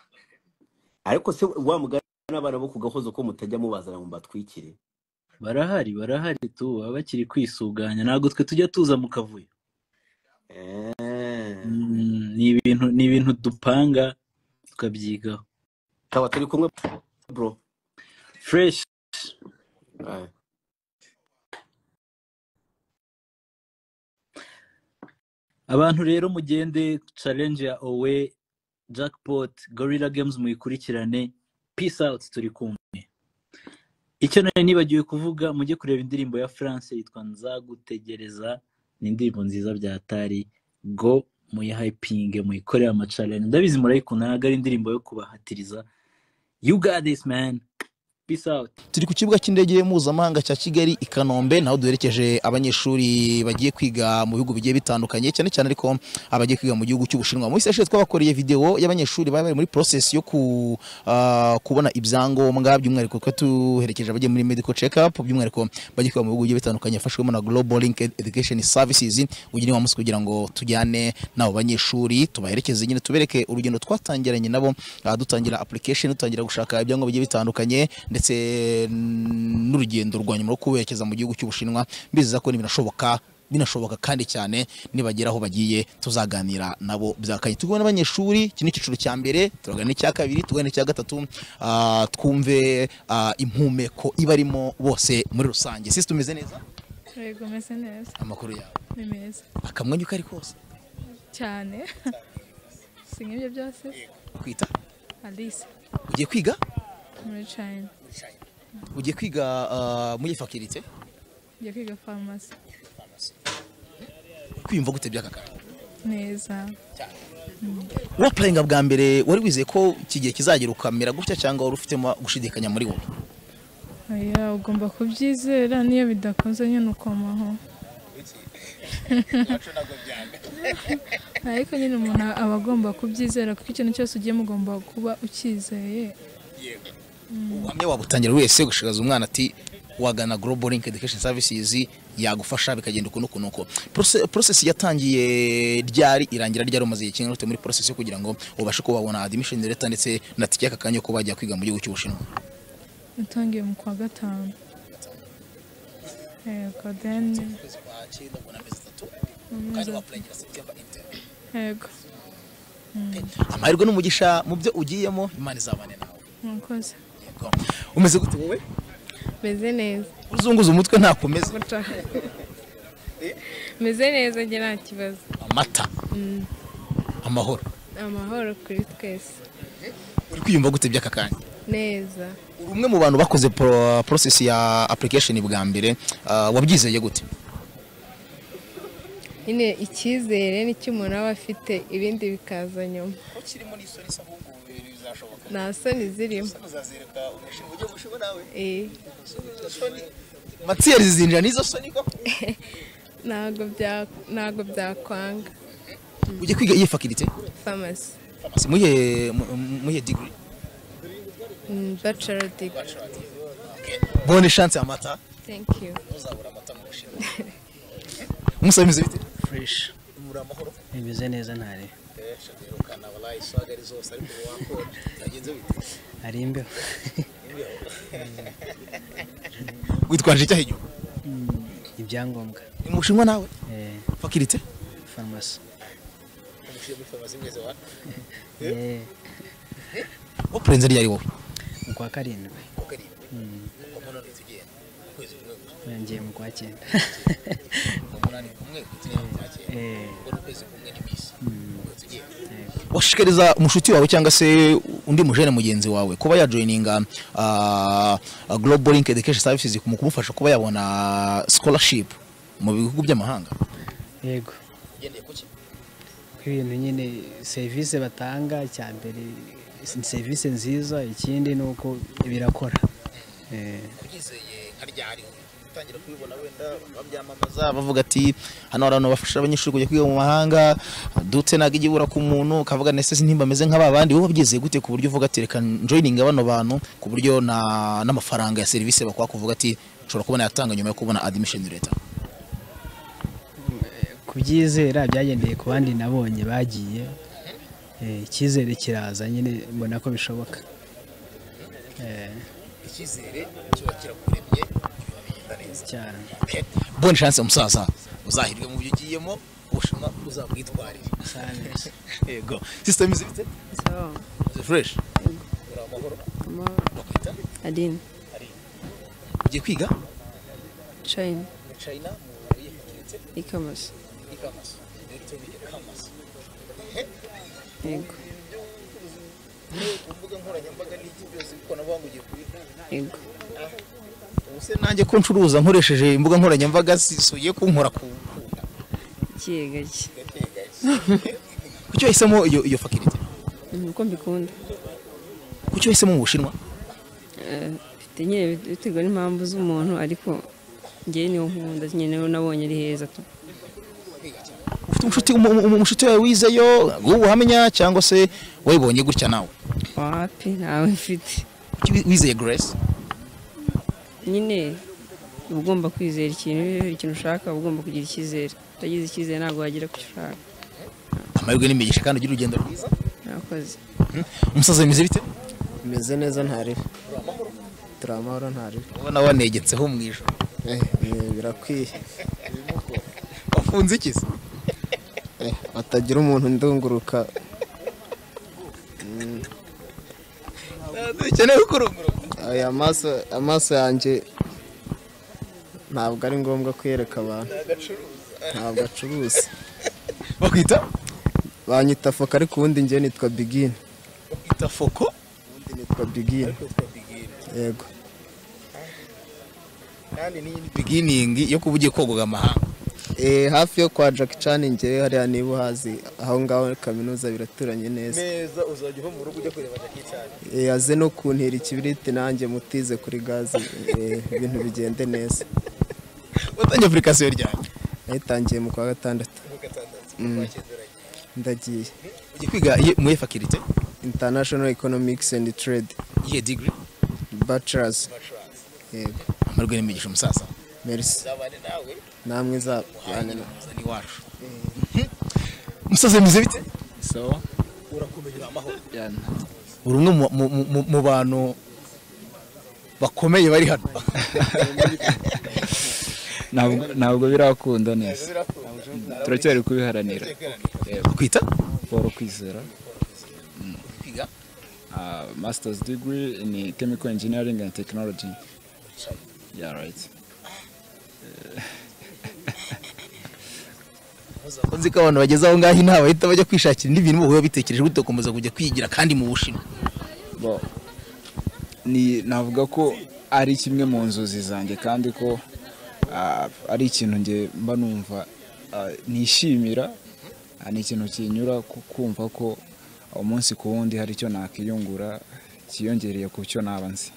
ariko se wa mugani n'abana bo ku gahozo ko mutajya mubazana mu batwikire
barahari barahari tu baba bakiri kwisuganya ntabwo twe tujya tuza mu kavuyo
Eh,
Mm, ni ibintu ni ibintu dupanga tukabyigaho
kaba turi kumwe bro
fresh
Eh,
abantu rero mugende challenge ya owe jackpot gorilla games muyikurikirane peace out turi kumwe icyo nari nibagiwe kuvuga mujye kureba indirimbo ya france yitwa nzagutegereza ni indirimbo nziza byatari go muyihayipinge muyikorere amacalene ndabizi murayikunda ntabwo ari indirimbo yo kubahatiriza you got this man peace out
turi ku kibuga cy'indege mpuzamahanga cya kigali i kanombe naho duherekeje abanyeshuri bagiye kwiga mu bihugu bigiye bitandukanye cyane cyane ariko abagiye kwiga mu gihugu cy'ubushinwa mu minsi yashize twabakoreye video y'abanyeshuri bari bari muri process yo ku, ah, kubona ibyangombwa by'umwihariko ko tuherekeje abagiye muri medical check up by'umwihariko bagiye kwiga mu bihugu bigiye bitandukanye yafashwemo na global link education services uyu ni wa munsi kugira ngo tujyane n'abo banyeshuri tubaherekeze nyine tubereke urugendo twatangiranye nabo ah, dutangira application dutangira gushaka ibyangombwa bigiye bitandukanye ndetse mm, n'urugendo rwa nyuma rwo kuberekeza mu gihugu cy'ubushinwa bizeza ko binashoboka binashoboka kandi cyane nibagera aho bagiye tuzaganira nabo byakanye tugwe n'abanyeshuri iki ni icyiciro cya mbere turagana n'icya kabiri tugana n'icya gatatu ah, twumve ah, impumeko ibarimo bose muri rusange sisi tumeze neza
Yego meze neza
amakuru yawe
ni meza
akamwenyu kari kose
cyane si nk'ibyo byose
kwita
alice
ugiye kwiga
muri china
ugiye kwiga ah, muri fakirite
njya kwiga farumasi
kwiyumva gute by'aka kanya
neza
wapurayinga bwa mbere wari wizeye ko iki gihe kizagera ukamera gutya cyangwa wari ufitemo gushidikanya muri wowe
oya ugomba kubyizera n'iyo bidakunze nyine ukomaho ariko nyine umuntu aba agomba kubyizera kuko ikintu cyose ugiyemo ugomba kuba ucyizeye
ubuhamya wabutangira wese gushagaza umwana ati wagana global link education services yagufasha bikagenda ukuntu ukuntu uko Proce- process yatangiye ryari irangira ryari umaze igihe kingana gute muri process yo kugira ngo ubashe kuba wabona admission letter ndetse na tike y'aka kanya ko bajya kwiga mu gihugu cy'ubushinwa
utangiye mu kwa gatanu yego deni mu mezi atatu yego
amahirwe n'umugisha mu byo ugiyemo imana izabane nawe
mwakoze
Yego. umeze gute wowe
meze neza
uzunguza umutwe ntakomeze
gutya meze neza njye nta kibazo
amata
Mm,
amahoro
amahoro kuri twese
uri kwiyumva gute by'aka kanya
neza
uri umwe mu bantu bakoze pro- process ya application bwa mbere ah, wabyizeye gute
nyine icyizere nicyo umuntu aba afite ibindi bikaza nyuma nta soni zirimo Eh,
matiyeri zinjira n'izo soni ko
ntabwo bya- ntabwo byakwanga
ujya kwiga iyi fakirite
farumasi
Si muyihe mu- mu- muyihe degree
bacaro diga
bonne chance amata
tenki yu
umusabimize bite
bimeze neza ntare ari imbeho
witwaje icyaha inyuma
ibyangombwa
ni mu bushinwa nawe
eh,
fakirite
farumasi kushia mufamuzi mwezi wa
ukurenze ryari wowe
mu kwa karindwi Mm. yongeye mu kwa cyenda Eh. Mm.
washishikariza umushuti wawe cyangwa se undi mujene mugenzi wawe kuba yajoyininga ah, ah, global link education services mu kumufasha kuba yabona scholarship mu bihugu by'amahanga
yego ibintu nyine serivisi batanga cya mbere ni serivisi nziza ikindi ni uko birakora Eh,
Za- bavuga ati hano hari abantu bafasha abanyeshuri kujya kwiga mu mahanga dutse ntabwo ijya ibura ku muntu ukavuga nese ntimba ameze nk'aba bandi wowe wabyize gute ku buryo uvuga ati reka njoyininga bano bantu ku buryo na- n'amafaranga ya serivisi bakwaka uvuga ati nshobora kubona yatanga nyuma yo kubona admission leta
kubyizera byagendeye ku bandi nabonye bagiye Eh, icyizere kiraza nyine mbona ko bishoboka Eh,
icyizere kiba kirakuremye kiba bigenda neza
cyane
bonne chance umusaza uzahirwe mu byo ugiyemo ubushinwa uzabwitwarire yego system izibitse
sawa
fresh
uri amahoro
adini
ugiye kwiga
china
muri china mu yifatanyije
e-commerce
ikamasa rero tubiye kamasa
yego
imbuga nkoranyambaga n'iki byose ikoranabuhanga ugiye kubikora
yego
ubu se
nanjye ko ncuruza nkoresheje imbuga nkoranyambaga zisuye kunkora ku
ikiye gake
kucyo hisemo iyo iyo faculty
ni uko mbikunda
kucyo hisemo mu bushinwa
Eh, bite- nyine bit- biterwa n'impamvu z'umuntu ariko ngewe niyo nkunda nyine nabonye ari heza tu
ufite umushuti umu- umu- umushuti wawe wizeyo wowe uhamenya cyangwa se wayibonye gutya nawe
wapi ntawe mfite
Kuki wi- wizeye grace
nyine uba ugomba kwizera ikintu ikintu ushaka uba ugomba kugira icyizere utagize icyizere ntabwo wagera ku cyo ushaka
amahirwe n'imigisha kandi ugira urugendo rwiza
murakoze
umusaza bimeze bite
bimeze neza ntariho turi amahoro ntariho
ubona wanegetseho mu ijoro
birakwiye
wafunze iki se
Eh, hatagira umuntu ndunguruka Mm. Aya maso amaso yanjye ntabwo ari ngombwa kuyereka abantu ntabwo acuruza
bakwita
banyita foko ariko ubundi njye nitwa bigini
bakwita foko
ubundi nitwa bigini yego
kandi n'iyindi
beginning yo kuba ugiye kogoga amahanga
Eh, hafi yo kwa Jack Chan njyewe hariya niba uhazi aho ngaho muri kaminuza biraturanye neza
neza uzajya uva mu rugo ujya kureba jackie cyane
Eh, aze no kuntira ikibiriti nanjye mutize kuri gaze eh, ibintu bigende neza
watangiye apurikasiyo ryanjye
nayitangiye mu kwa gatandatu Mm. ndagiye
ugiye kwiga iye- mu efakirite
international economics and trade
iyihe degree
bachelors yego
amahirwe n'imigisha umusaza
merci namwe zabane na
iwacu umusaza bimeze bite
so
urakomeje uri amahoro
uri umwe mu- mu- mu- mu- mu bantu bakomeye bari hano
ntabwo ntabwo birakunda neza turacyari kubiharanira
kwita
paul kwizera Mm.
kwiga
Ah, masters degree in chemical engineering and technology yeah right
nzi ko abantu bageze aho ngaho inama bahita bajya kwishakira indi bintu bahura bitekereje gute bakomeza kujya kwigira kandi mu bushinwa
Bo, ni navuga ko ari kimwe mu nzozi zanjye kandi ko ah, ari ikintu nge mba numva ah, nishimira Ah, ni ikintu kinyura ku- kumva ko umunsi ku wundi hari icyo nakiyungura kiyongereye ku cyo naba nzi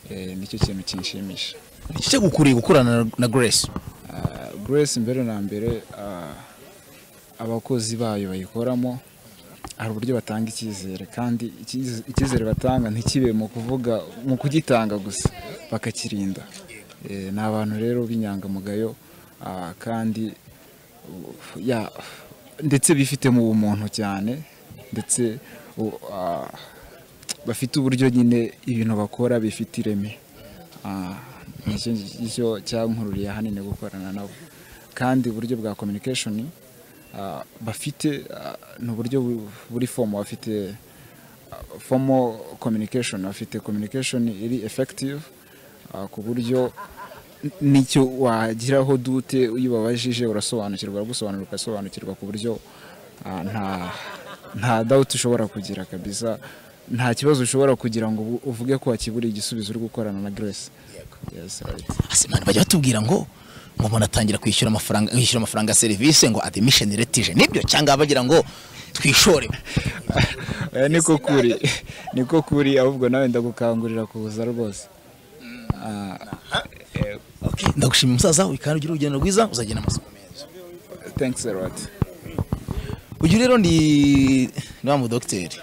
Eh, nicyo kintu kinshimisha
icyo gukuriye gukorana na- na grace
Ah, grace mbere na mbere ah, abakozi bayo bayikoramo hari uburyo batanga icyizere kandi icyize- icyizere batanga ntikibe mu kuvuga mu kugitanga gusa bakakirinda Eh, ni abantu rero b'inyangamugayo ah, kandi uh, ya- ndetse bifite mu bumuntu cyane ndetse u- ah, bafite uburyo nyine ibintu bakora bifite ireme Ah, nicyo nicyo cyankururiye ahanini gukorana nabo kandi uburyo bwa communication ah, bafite ah, ni uburyo bu- buri fomo bafite ah, fomo communication bafite communication iri effective ah, ku buryo n- nicyo wagiraho dute iyo ubabajije urasobanukirwa uragusobanura ugasobanukirwa ku buryo ah, nta nta doubt ushobora kugira kabisa nta kibazo ushobora kugira ngo ubu- uvuge ko wakiburiye igisubizo uri gukorana na Grace yes right
asimana bajya batubwira ngo ngo umuntu atangira kwishyura amafaranga yishyura amafaranga ya serivisi ngo admission retije nibyo cyangwa bagira ngo twishore
Eh, niko kuri niko kuri ahubwo nawe ndagukangurira kuza rwose Ah,
ndagushimira umusaza wawe kandi ugire urugendo rwiza uzagenda amasoko meza
thanks a lot
uyu rero ni ni wa mudogiteri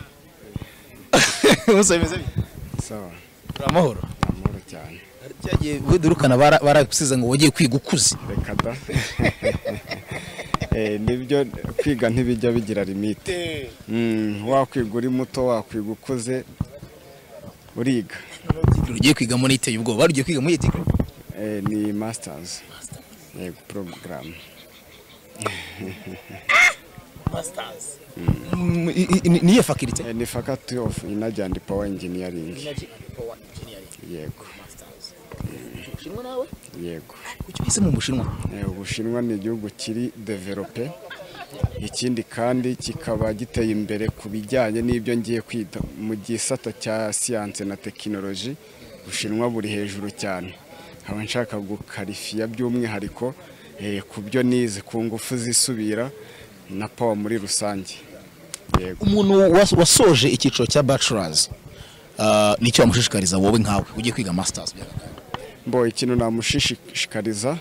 bose bimeze bite
sawa
uri amahoro
amahoro cyane
cyagiye wedurukana baragusize ngo wagiye kwiga ukuze
reka da Eh, nibyo kwiga ntibijya bigira limite Mm, wakwiga uri muto wakwiga ukuze uriga
ugiye kwiga muri iteye ubwoba wari ugiye kwiga muri iteye
Eh, ni masters yego porogaramu
niyo fakirite
ni faculty of energy and power engineering yego
ubushinwa nawe
yego
kuki uhisemo ubushinwa
Eh, ubushinwa ni igihugu kiri develope ikindi kandi kikaba giteye imbere ku bijyanye n'ibyo ngiye kwita mu gisata cya siyanse na tekinoloji ubushinwa buri hejuru cyane nkaba nshaka gukarifiya by'umwihariko eh, ku byo nize ku ngufu zisubira na power muri rusange yego
umuntu was- wasoje icyiciro cya bachelors ah, nicyo wamushishikariza wowe nkawe ugiye kwiga masters
mbo ikintu namushishikariza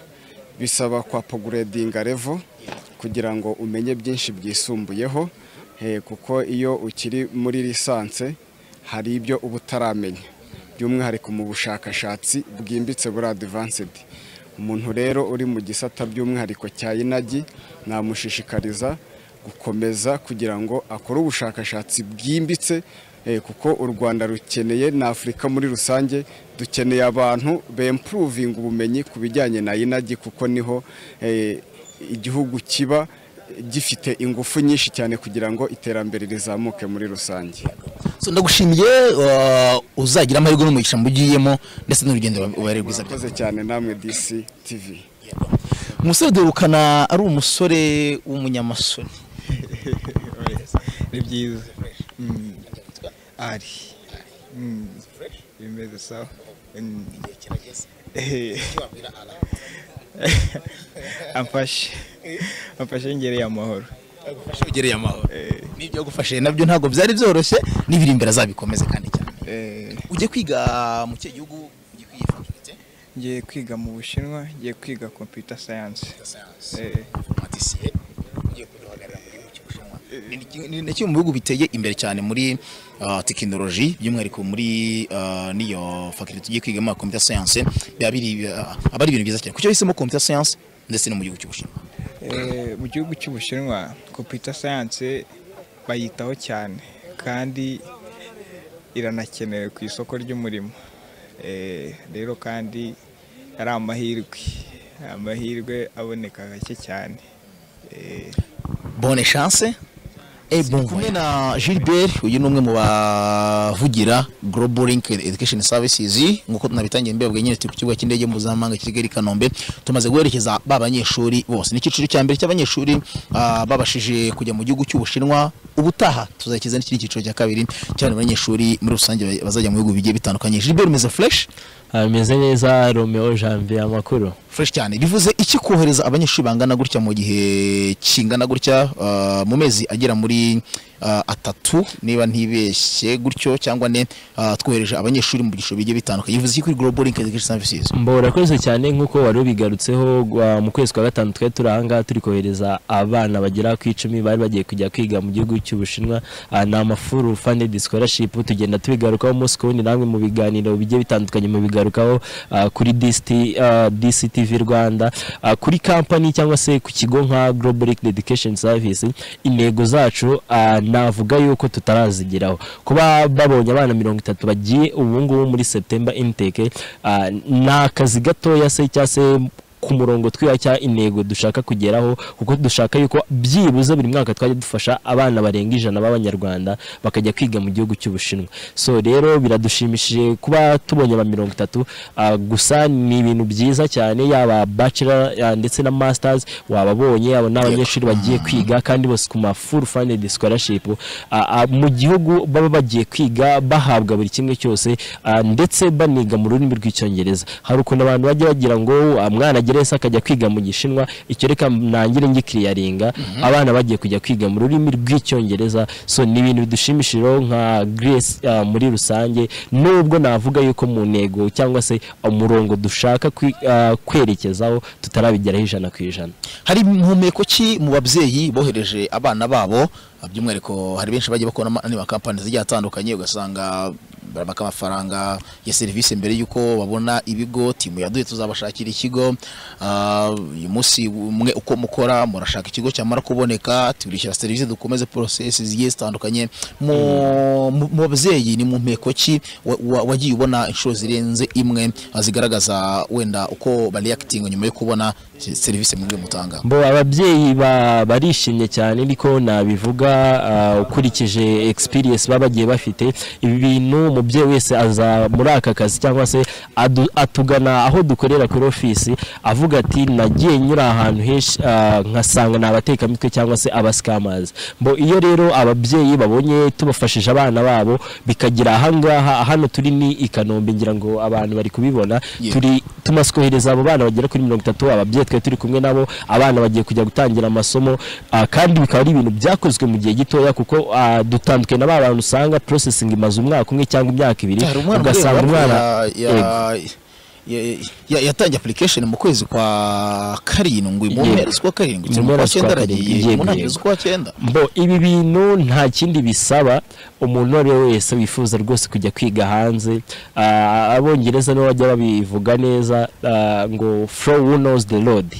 bisaba kwa pogredinga level kugira ngo umenye byinshi byisumbuyeho eh, kuko iyo ukiri muri lisanse hari ibyo uba utaramenya by'umwihariko mu bushakashatsi bwimbitse buri advanced umuntu rero uri mu gisata by'umwihariko cya inagi namushishikariza gukomeza kugira ngo akore ubushakashatsi bwimbitse eh, kuko u rwanda rukeneye na afurika muri rusange dukeneye abantu bempuruvinga ubumenyi ku bijyanye na inagi kuko niho eh, igihugu kiba gifite ingufu nyinshi cyane kugira ngo iterambere rizamuke muri rusange
so ndagushimiye ah, uzagira amahirwe n'umugisha mugiyemo ndetse n'urugendo rwa- rubare rwiza
murakoze cyane namwe dc tv
umusore dorukana ari umusore w'umunyamasoni
ni byiza Mm. ari Mm. bimeze sawa Mm. Eh. amfashe amfashe ngereye amahoro
ugereye amahoro n'ibyo yagufashije nabyo ntabwo byari byoroshye n'ibiri imbere azabikomeze kandi cyane ujye kwiga mu kihe gihugu
ngiye kwiga mu bushinwa ngiye kwiga computer science
ni kimwe mu bihugu biteye imbere cyane muri ah, tekinoloji by'umwihariko muri ah, n'iyo fakirite tugiye kwigamo ya computer science biba biri ah, aba ari ibintu byiza cyane kucyo hisemo computer science ndetse no mu gihugu cy'ubushinwa
Eh, mu gihugu cy'ubushinwa computer science bayitaho cyane kandi iranakenewe ku isoko ry'umurimo Eh, rero kandi ari amahirwe amahirwe aboneka gake cyane
bonne chance et bon kumwe na Gilbert uyu ni umwe mu bavugira Global Link Education Services nk'uko tunabitangiye mbebwe nyine turi ku kibuga cy'indege mpuzamahanga cya Kigali Kanombe tumaze guherekeza ba banyeshuri bose ni icyiciro cya mbere cy'abanyeshuri ah, babashije kujya mu gihugu cy'Ubushinwa ubutaha tuzakiza n'ikindi cyiciro cya kabiri cyane abanyeshuri muri rusange ba- bazajya mu bihugu bigiye bitandukanye Gilbert umeze fresh
ameze neza romeo janvier amakuru
fresh cyane bivuze iki kohereza abanyeshuri bangana gutya mu gihe kingana gutya ah, mu mezi agera muri ah, atatu niba ntibeshye gutyo cyangwa ne ah, twohereje abanyeshuri mu byiciro bigiye bitandukanye bivuze iki kuri global link education services
mborakoze cyane nk'uko wari ubigarutseho gwa- mu kwezi kwa gatanu twari turi ahangaha turi kohereza abana bagera ku icumi bari bagiye kujya kwiga mu gihugu cy'ubushinwa Ah, ni amafuru funded scholarship tugenda tubigarukaho umunsi ku wundi namwe mu biganiro bigiye bitandukanye mu bigarukaho ah, kuri DST, ah, dctv rwanda Ah, kuri kampani cyangwa se ku kigo nka global Youth education service intego zacu ah, navuga yuko tutarazigeraho kuba babonye abana mirongo itatu bagiye ubu ngubu muri september intake ah, ni akazi gatoya se cyangwa se ku murongo twiha cyangwa intego dushaka kugeraho kuko dushaka yuko byibuze buri mwaka twajya dufasha abana barenga ijana b'abanyarwanda bakajya kwiga mu gihugu cy'ubushinwa so rero biradushimishije kuba tubonye aba mirongo itatu ah, gusa ni ibintu byiza cyane yaba bachelor ah, ndetse na masters wababonye abo ni abanyeshuri bagiye kwiga kandi bose ku ma full funded scholarship Ah, ah, mu gihugu baba bagiye kwiga bahabwa buri kimwe cyose ah, ndetse baniga mu rurimi rw'icyongereza hari ukuntu abantu bajya bagira ngo ah, mwana agere wese akajya kwiga mu gishinwa icyo reka nangire ngikiriyaringa abana bagiye kujya kwiga mu rurimi rw'icyongereza so ni ibintu bidushimishije rero nka grace ah, muri rusange nubwo navuga yuko mu ntego cyangwa se umurongo dushaka kwi- ah, kwerekezaho tutarabigeraho ijana ku ijana
hari impumeko ki mu babyeyi bohereje abana babo by'umwihariko hari benshi bagiye bakora ama- n'amakampani zigiye atandukanye ugasanga barabaka amafaranga ya serivisi mbere y'uko babona ibigo timu yaduye tuzabashakira ikigo ah, uyu munsi umwe uko mukora murashaka ikigo cyamara kuboneka turishyura serivisi dukomeze porosesi zigiye zitandukanye mu mu- mu babyeyi ni mu mpeko ki wa- wa- wagiye ubona inshuro zirenze imwe ah, zigaragaza wenda uko bareyakitinga nyuma yo kubona se- serivisi mwebwe mutanga
bo ababyeyi ba- barishimye cyane niko nabivuga ah, ukurikije experience baba bagiye bafite ibi bintu umubyeyi wese aza muri aka kazi cyangwa se adu- atugana aho dukorera kuri ofisi avuga ati nagiye nyura ahantu henshi ah, nkasanga ni abatekamitwe cyangwa se abasikamazi mbo iyo rero ababyeyi babonye tubafashije abana babo bikagira ahangaha hano turi ni i kanombe ngira ngo abantu bari kubibona
Yeah.
turi tumaze kohereza abo bana bagera kuri mirongo itatu ababyeyi twari turi kumwe nabo abana bagiye kujya gutangira amasomo ah, kandi bikaba ari ibintu byakozwe mu gihe gitoya kuko ah, dutandukanye na ba bantu usanga processing imaze umwaka umwe cyangwa imyaka ibiri
hari umwana
ugasanga
ugasanga
umwana
yatangiye application mu kwezi kwa karindwi mu
Yego.
mpera z'ukwa karindwi
Mu
mu
mpera
kwa
z'ukwa
cyenda
karindwi,
aragiye
yego,
mu ntangiriro
yego.
z'ukwa cyenda
mbo ibi bintu nta kindi bisaba umuntu uwo ari we wese wifuza rwose kujya kwiga hanze Ah, abongereza nibo bajya babivuga neza ah, ngo flow who knows the road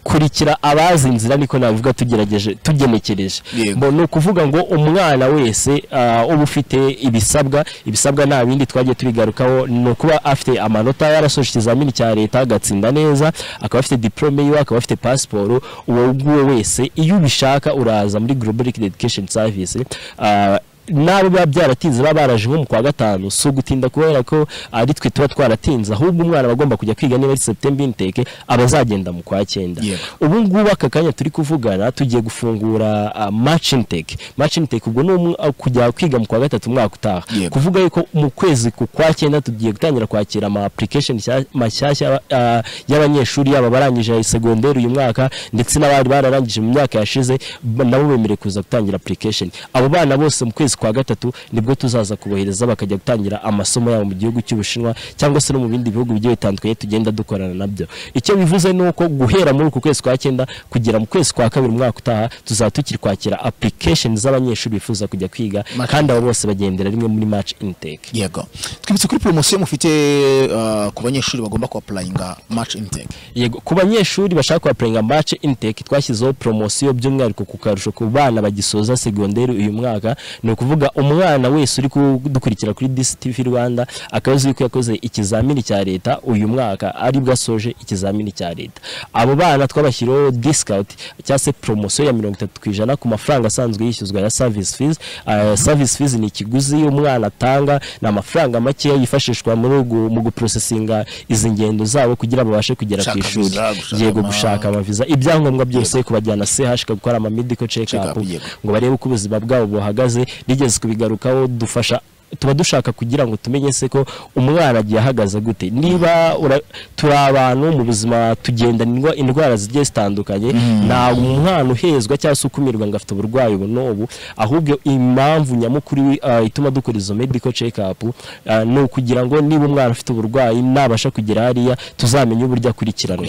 kurikira abazi inzira niko navuga tugerageje tugenekereje Mbo ni ukuvuga ngo umwana wese ah, uba ufite ibisabwa ibisabwa nta bindi twagiye tubigarukaho ni ukuba afite amanota yarasoje ikizamini cya leta agatsinda neza akaba afite diplome yiwe akaba afite pasiporo uwo nguwo wese iyo ubishaka uraza muri global education service ah, n'abo biba byaratinze baba baraje nko mu kwa gatanu si ugutinda kubera ko ari twe tuba twaratinze ahubwo umwana aba agomba kujya kwiga niba ari septemba inteke aba azagenda mu kwa cyenda ubu ngubu aka kanya turi kuvugana tugiye gufungura ah, match intake match intake ubwo ni umwa- ah, kujya kwiga mu kwa gatatu umwaka utaha kuvuga yuko mu kwezi ku kwa cyenda tugiye gutangira kwakira ama application nshya- mashyashya ah, y'abanyeshuri yaba barangije segonderi uyu mwaka ndetse n'abari bararangije mu myaka yashize ba- nabo bemerewe kuza gutangira application abo bana bose mu kwezi kwa gatatu nibwo tuzaza kubohereza bakajya gutangira amasomo yabo mu gihugu cy'ubushinwa cyangwa se no mu bindi bihugu bigiye bitandukanye tugenda dukorana nabyo icyo bivuze ni uko guhera muri uku kwezi kwa cyenda kugera mu kwezi kwa kabiri umwaka utaha tuzaba tukiri kwakira application z'abanyeshuri bifuza kujya kwiga kandi abo bose bagendera rimwe muri match intake
yego twibutse kuri poromosiyo mufite ah, ku banyeshuri bagomba kuapurayinga match intake
yego ku banyeshuri bashaka kubapuringa match intake twashyizeho promosiyo by'umwihariko ku karusho ku bana bagisoza segonderi uyu mwaka ni ukuvuga umwana wese uri kudukurikira kuri DSTV Rwanda akaba azi yuko yakoze ikizamini cya leta uyu mwaka ari bwo asoje ikizamini cya leta abo bana twabashyiriyeho discount cyangwa se promosiyo ya mirongo itatu ku ijana ku mafaranga asanzwe yishyuzwa ya service fees uh, service fees ni ikiguzi umwana atanga ni amafaranga makeya yifashishwa muri ugu- mu guprosesinga izi ngendo zabo kugira babashe kugera ku
Gushaka
ishuri
visa, gushaka
yego
ama-
gushaka amaviza ibyangombwa byose kubajyana CH gukora ama medical check up ngo barebe uko ubuzima bwabo buhagaze rigeze kubigarukaho dufasha tuba dushaka kugira ngo tumenye se ko umwana agiye ahagaze gute niba ura- turi abantu mu buzima tugenda indwa- indwara zigiye zitandukanye nta umwana uhezwa cyangwa se ukumirwa ngo afite uburwayi ubu n'ubu ahubwo impamvu nyamukuru ah, ituma dukora izo medical check up ah, ni ukugira ngo niba umwana afite uburwayi nabasha kugera hariya tuzamenye uburyo akurikiranwa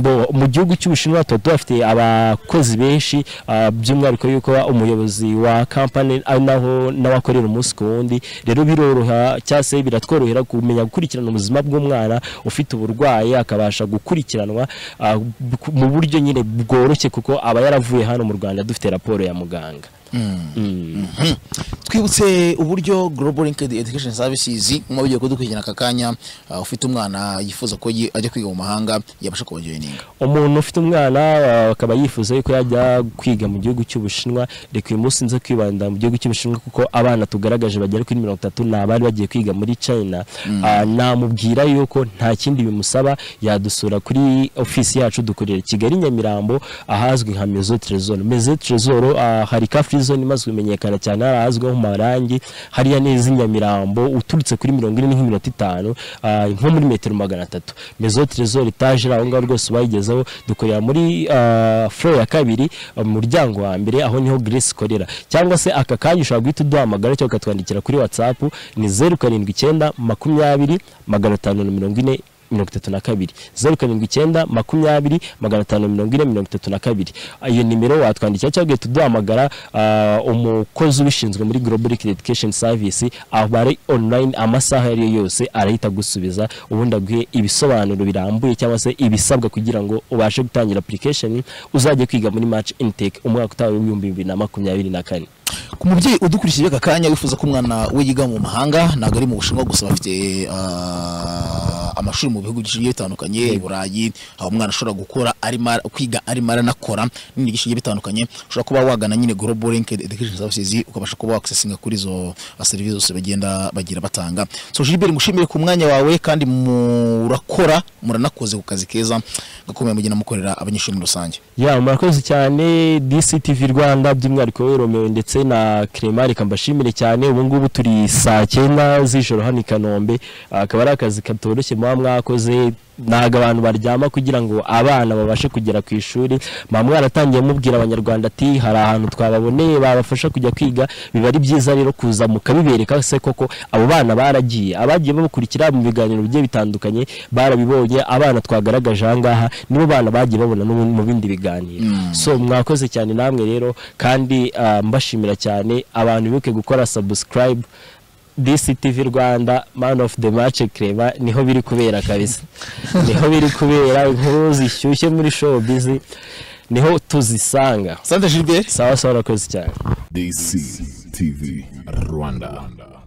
Bo- mu gihugu cy'ubushinwa tuba tuhafite abakozi benshi ah, by'umwihariko yuko umuyobozi wa kampani ari naho n'abakorera umunsi ku wundi rero biroroha cyangwa se biratworohera kumenya gukurikirana ubuzima bw'umwana ufite uburwayi akabasha gukurikiranwa ah, bu- mu buryo nyine bworoshye kuko aba yaravuye hano mu rwanda dufite raporo ya muganga
Mm.
Mm.
Mhm. twibutse uburyo global linked education services nk'uko bagiye kudukurikirana aka kanya ah, ufite umwana yifuza ko ye- ajya kwiga mu mahanga yabasha kubajoyininga
umuntu ufite umwana ah, akaba yifuza yuko yajya kwiga mu gihugu cy'ubushinwa reka uyu munsi nze kwibanda mu gihugu cy'ubushinwa kuko abana tugaragaje bagera kuri mirongo itatu ni abari bagiye kwiga muri china
Mm.
Ah, namubwira yuko nta kindi bimusaba yadusura kuri ofisi yacu dukorera i kigali nyamirambo ahazwi nka mezo trezoro mezo trezoro hari ka free zone imaze kumenyekana cyane hari ahazwiho mu marangi hariya neza i nyamirambo uturutse kuri mirongo ine nk'iminota itanu ah, nko muri metero magana atatu mezo trezoro itaje iri aho ngaho rwose bayigezeho dukorera muri ah, floor ya kabiri ah, mu muryango wa mbere aho niho grace ikorera cyangwa se aka kanya ushobora guhita uduhamagara cyangwa ukatwandikira kuri whatsapp ni zeru karindwi icyenda makumyabiri magana atanu na mirongo ine mirongo itatu na kabiri zeru karindwi icyenda makumyabiri magana atanu mirongo ine mirongo itatu na kabiri Ah, iyo nimero watwandikira cyangwa ugahita uduhamagara ah, umukozi ubishinzwe muri global Linked education service aba ari online amasaha ayo ari yo yose arahita agusubiza ubundi aguhe ibisobanuro birambuye cyangwa se ibisabwa kugira ngo ubashe gutangira application uzajya kwiga muri match intake umwaka utaha w'ibihumbi bibiri na makumyabiri na kane
ku mubyeyi udukurikije aka kanya wifuza ko umwana we yiga mu mahanga ntabwo ari mu bushinwa gusa bafite ah, amashuri mu bihugu bigiye bitandukanye i burayi aho umwana ashobora gukora arimo ara- kwiga arimo aranakora n'ibindi byinshi bigiye bitandukanye ushobora kuba wagana nyine global linked education services ukabasha kuba wakisesinga kuri izo ah, serivisi zose bagenda bagira batanga so Gilbert mushimire ku mwanya wawe kandi murakora muranakoze ku kazi keza gakomeye mugenda mukorera abanyeshuri muri rusange
ya murakoze cyane DCTV Rwanda by'umwihariko we Romeo ndetse na Clement reka mbashimire cyane ubu ngubu turi saa cyenda z'ijoro hano i Kanombe akaba ari akazi katoroshye muba mwakoze ntabwo abantu baryama kugira ngo abana babashe kugera ku ishuri mba mwaratangiye mubwira abanyarwanda ati hari ahantu twababoneye babafasha kujya kwiga biba ari byiza rero kuza mukabibereka se koko abo bana baragiye abagiye bamukurikira mu biganiro bigiye bitandukanye barabibonye abana twagaragaje aha ngaha nibo bana bagiye babona no mu bindi biganiro so mwakoze cyane namwe rero kandi ah, mbashimira cyane abantu bibuke gukora subscribe DCTV Rwanda man of the match Clement niho biri kubera kabisa niho biri kubera inkuru zishyushye muri showbiz niho tuzisanga
Sante Gilbert
sawa sawa urakoze cyane
DCTV Rwanda.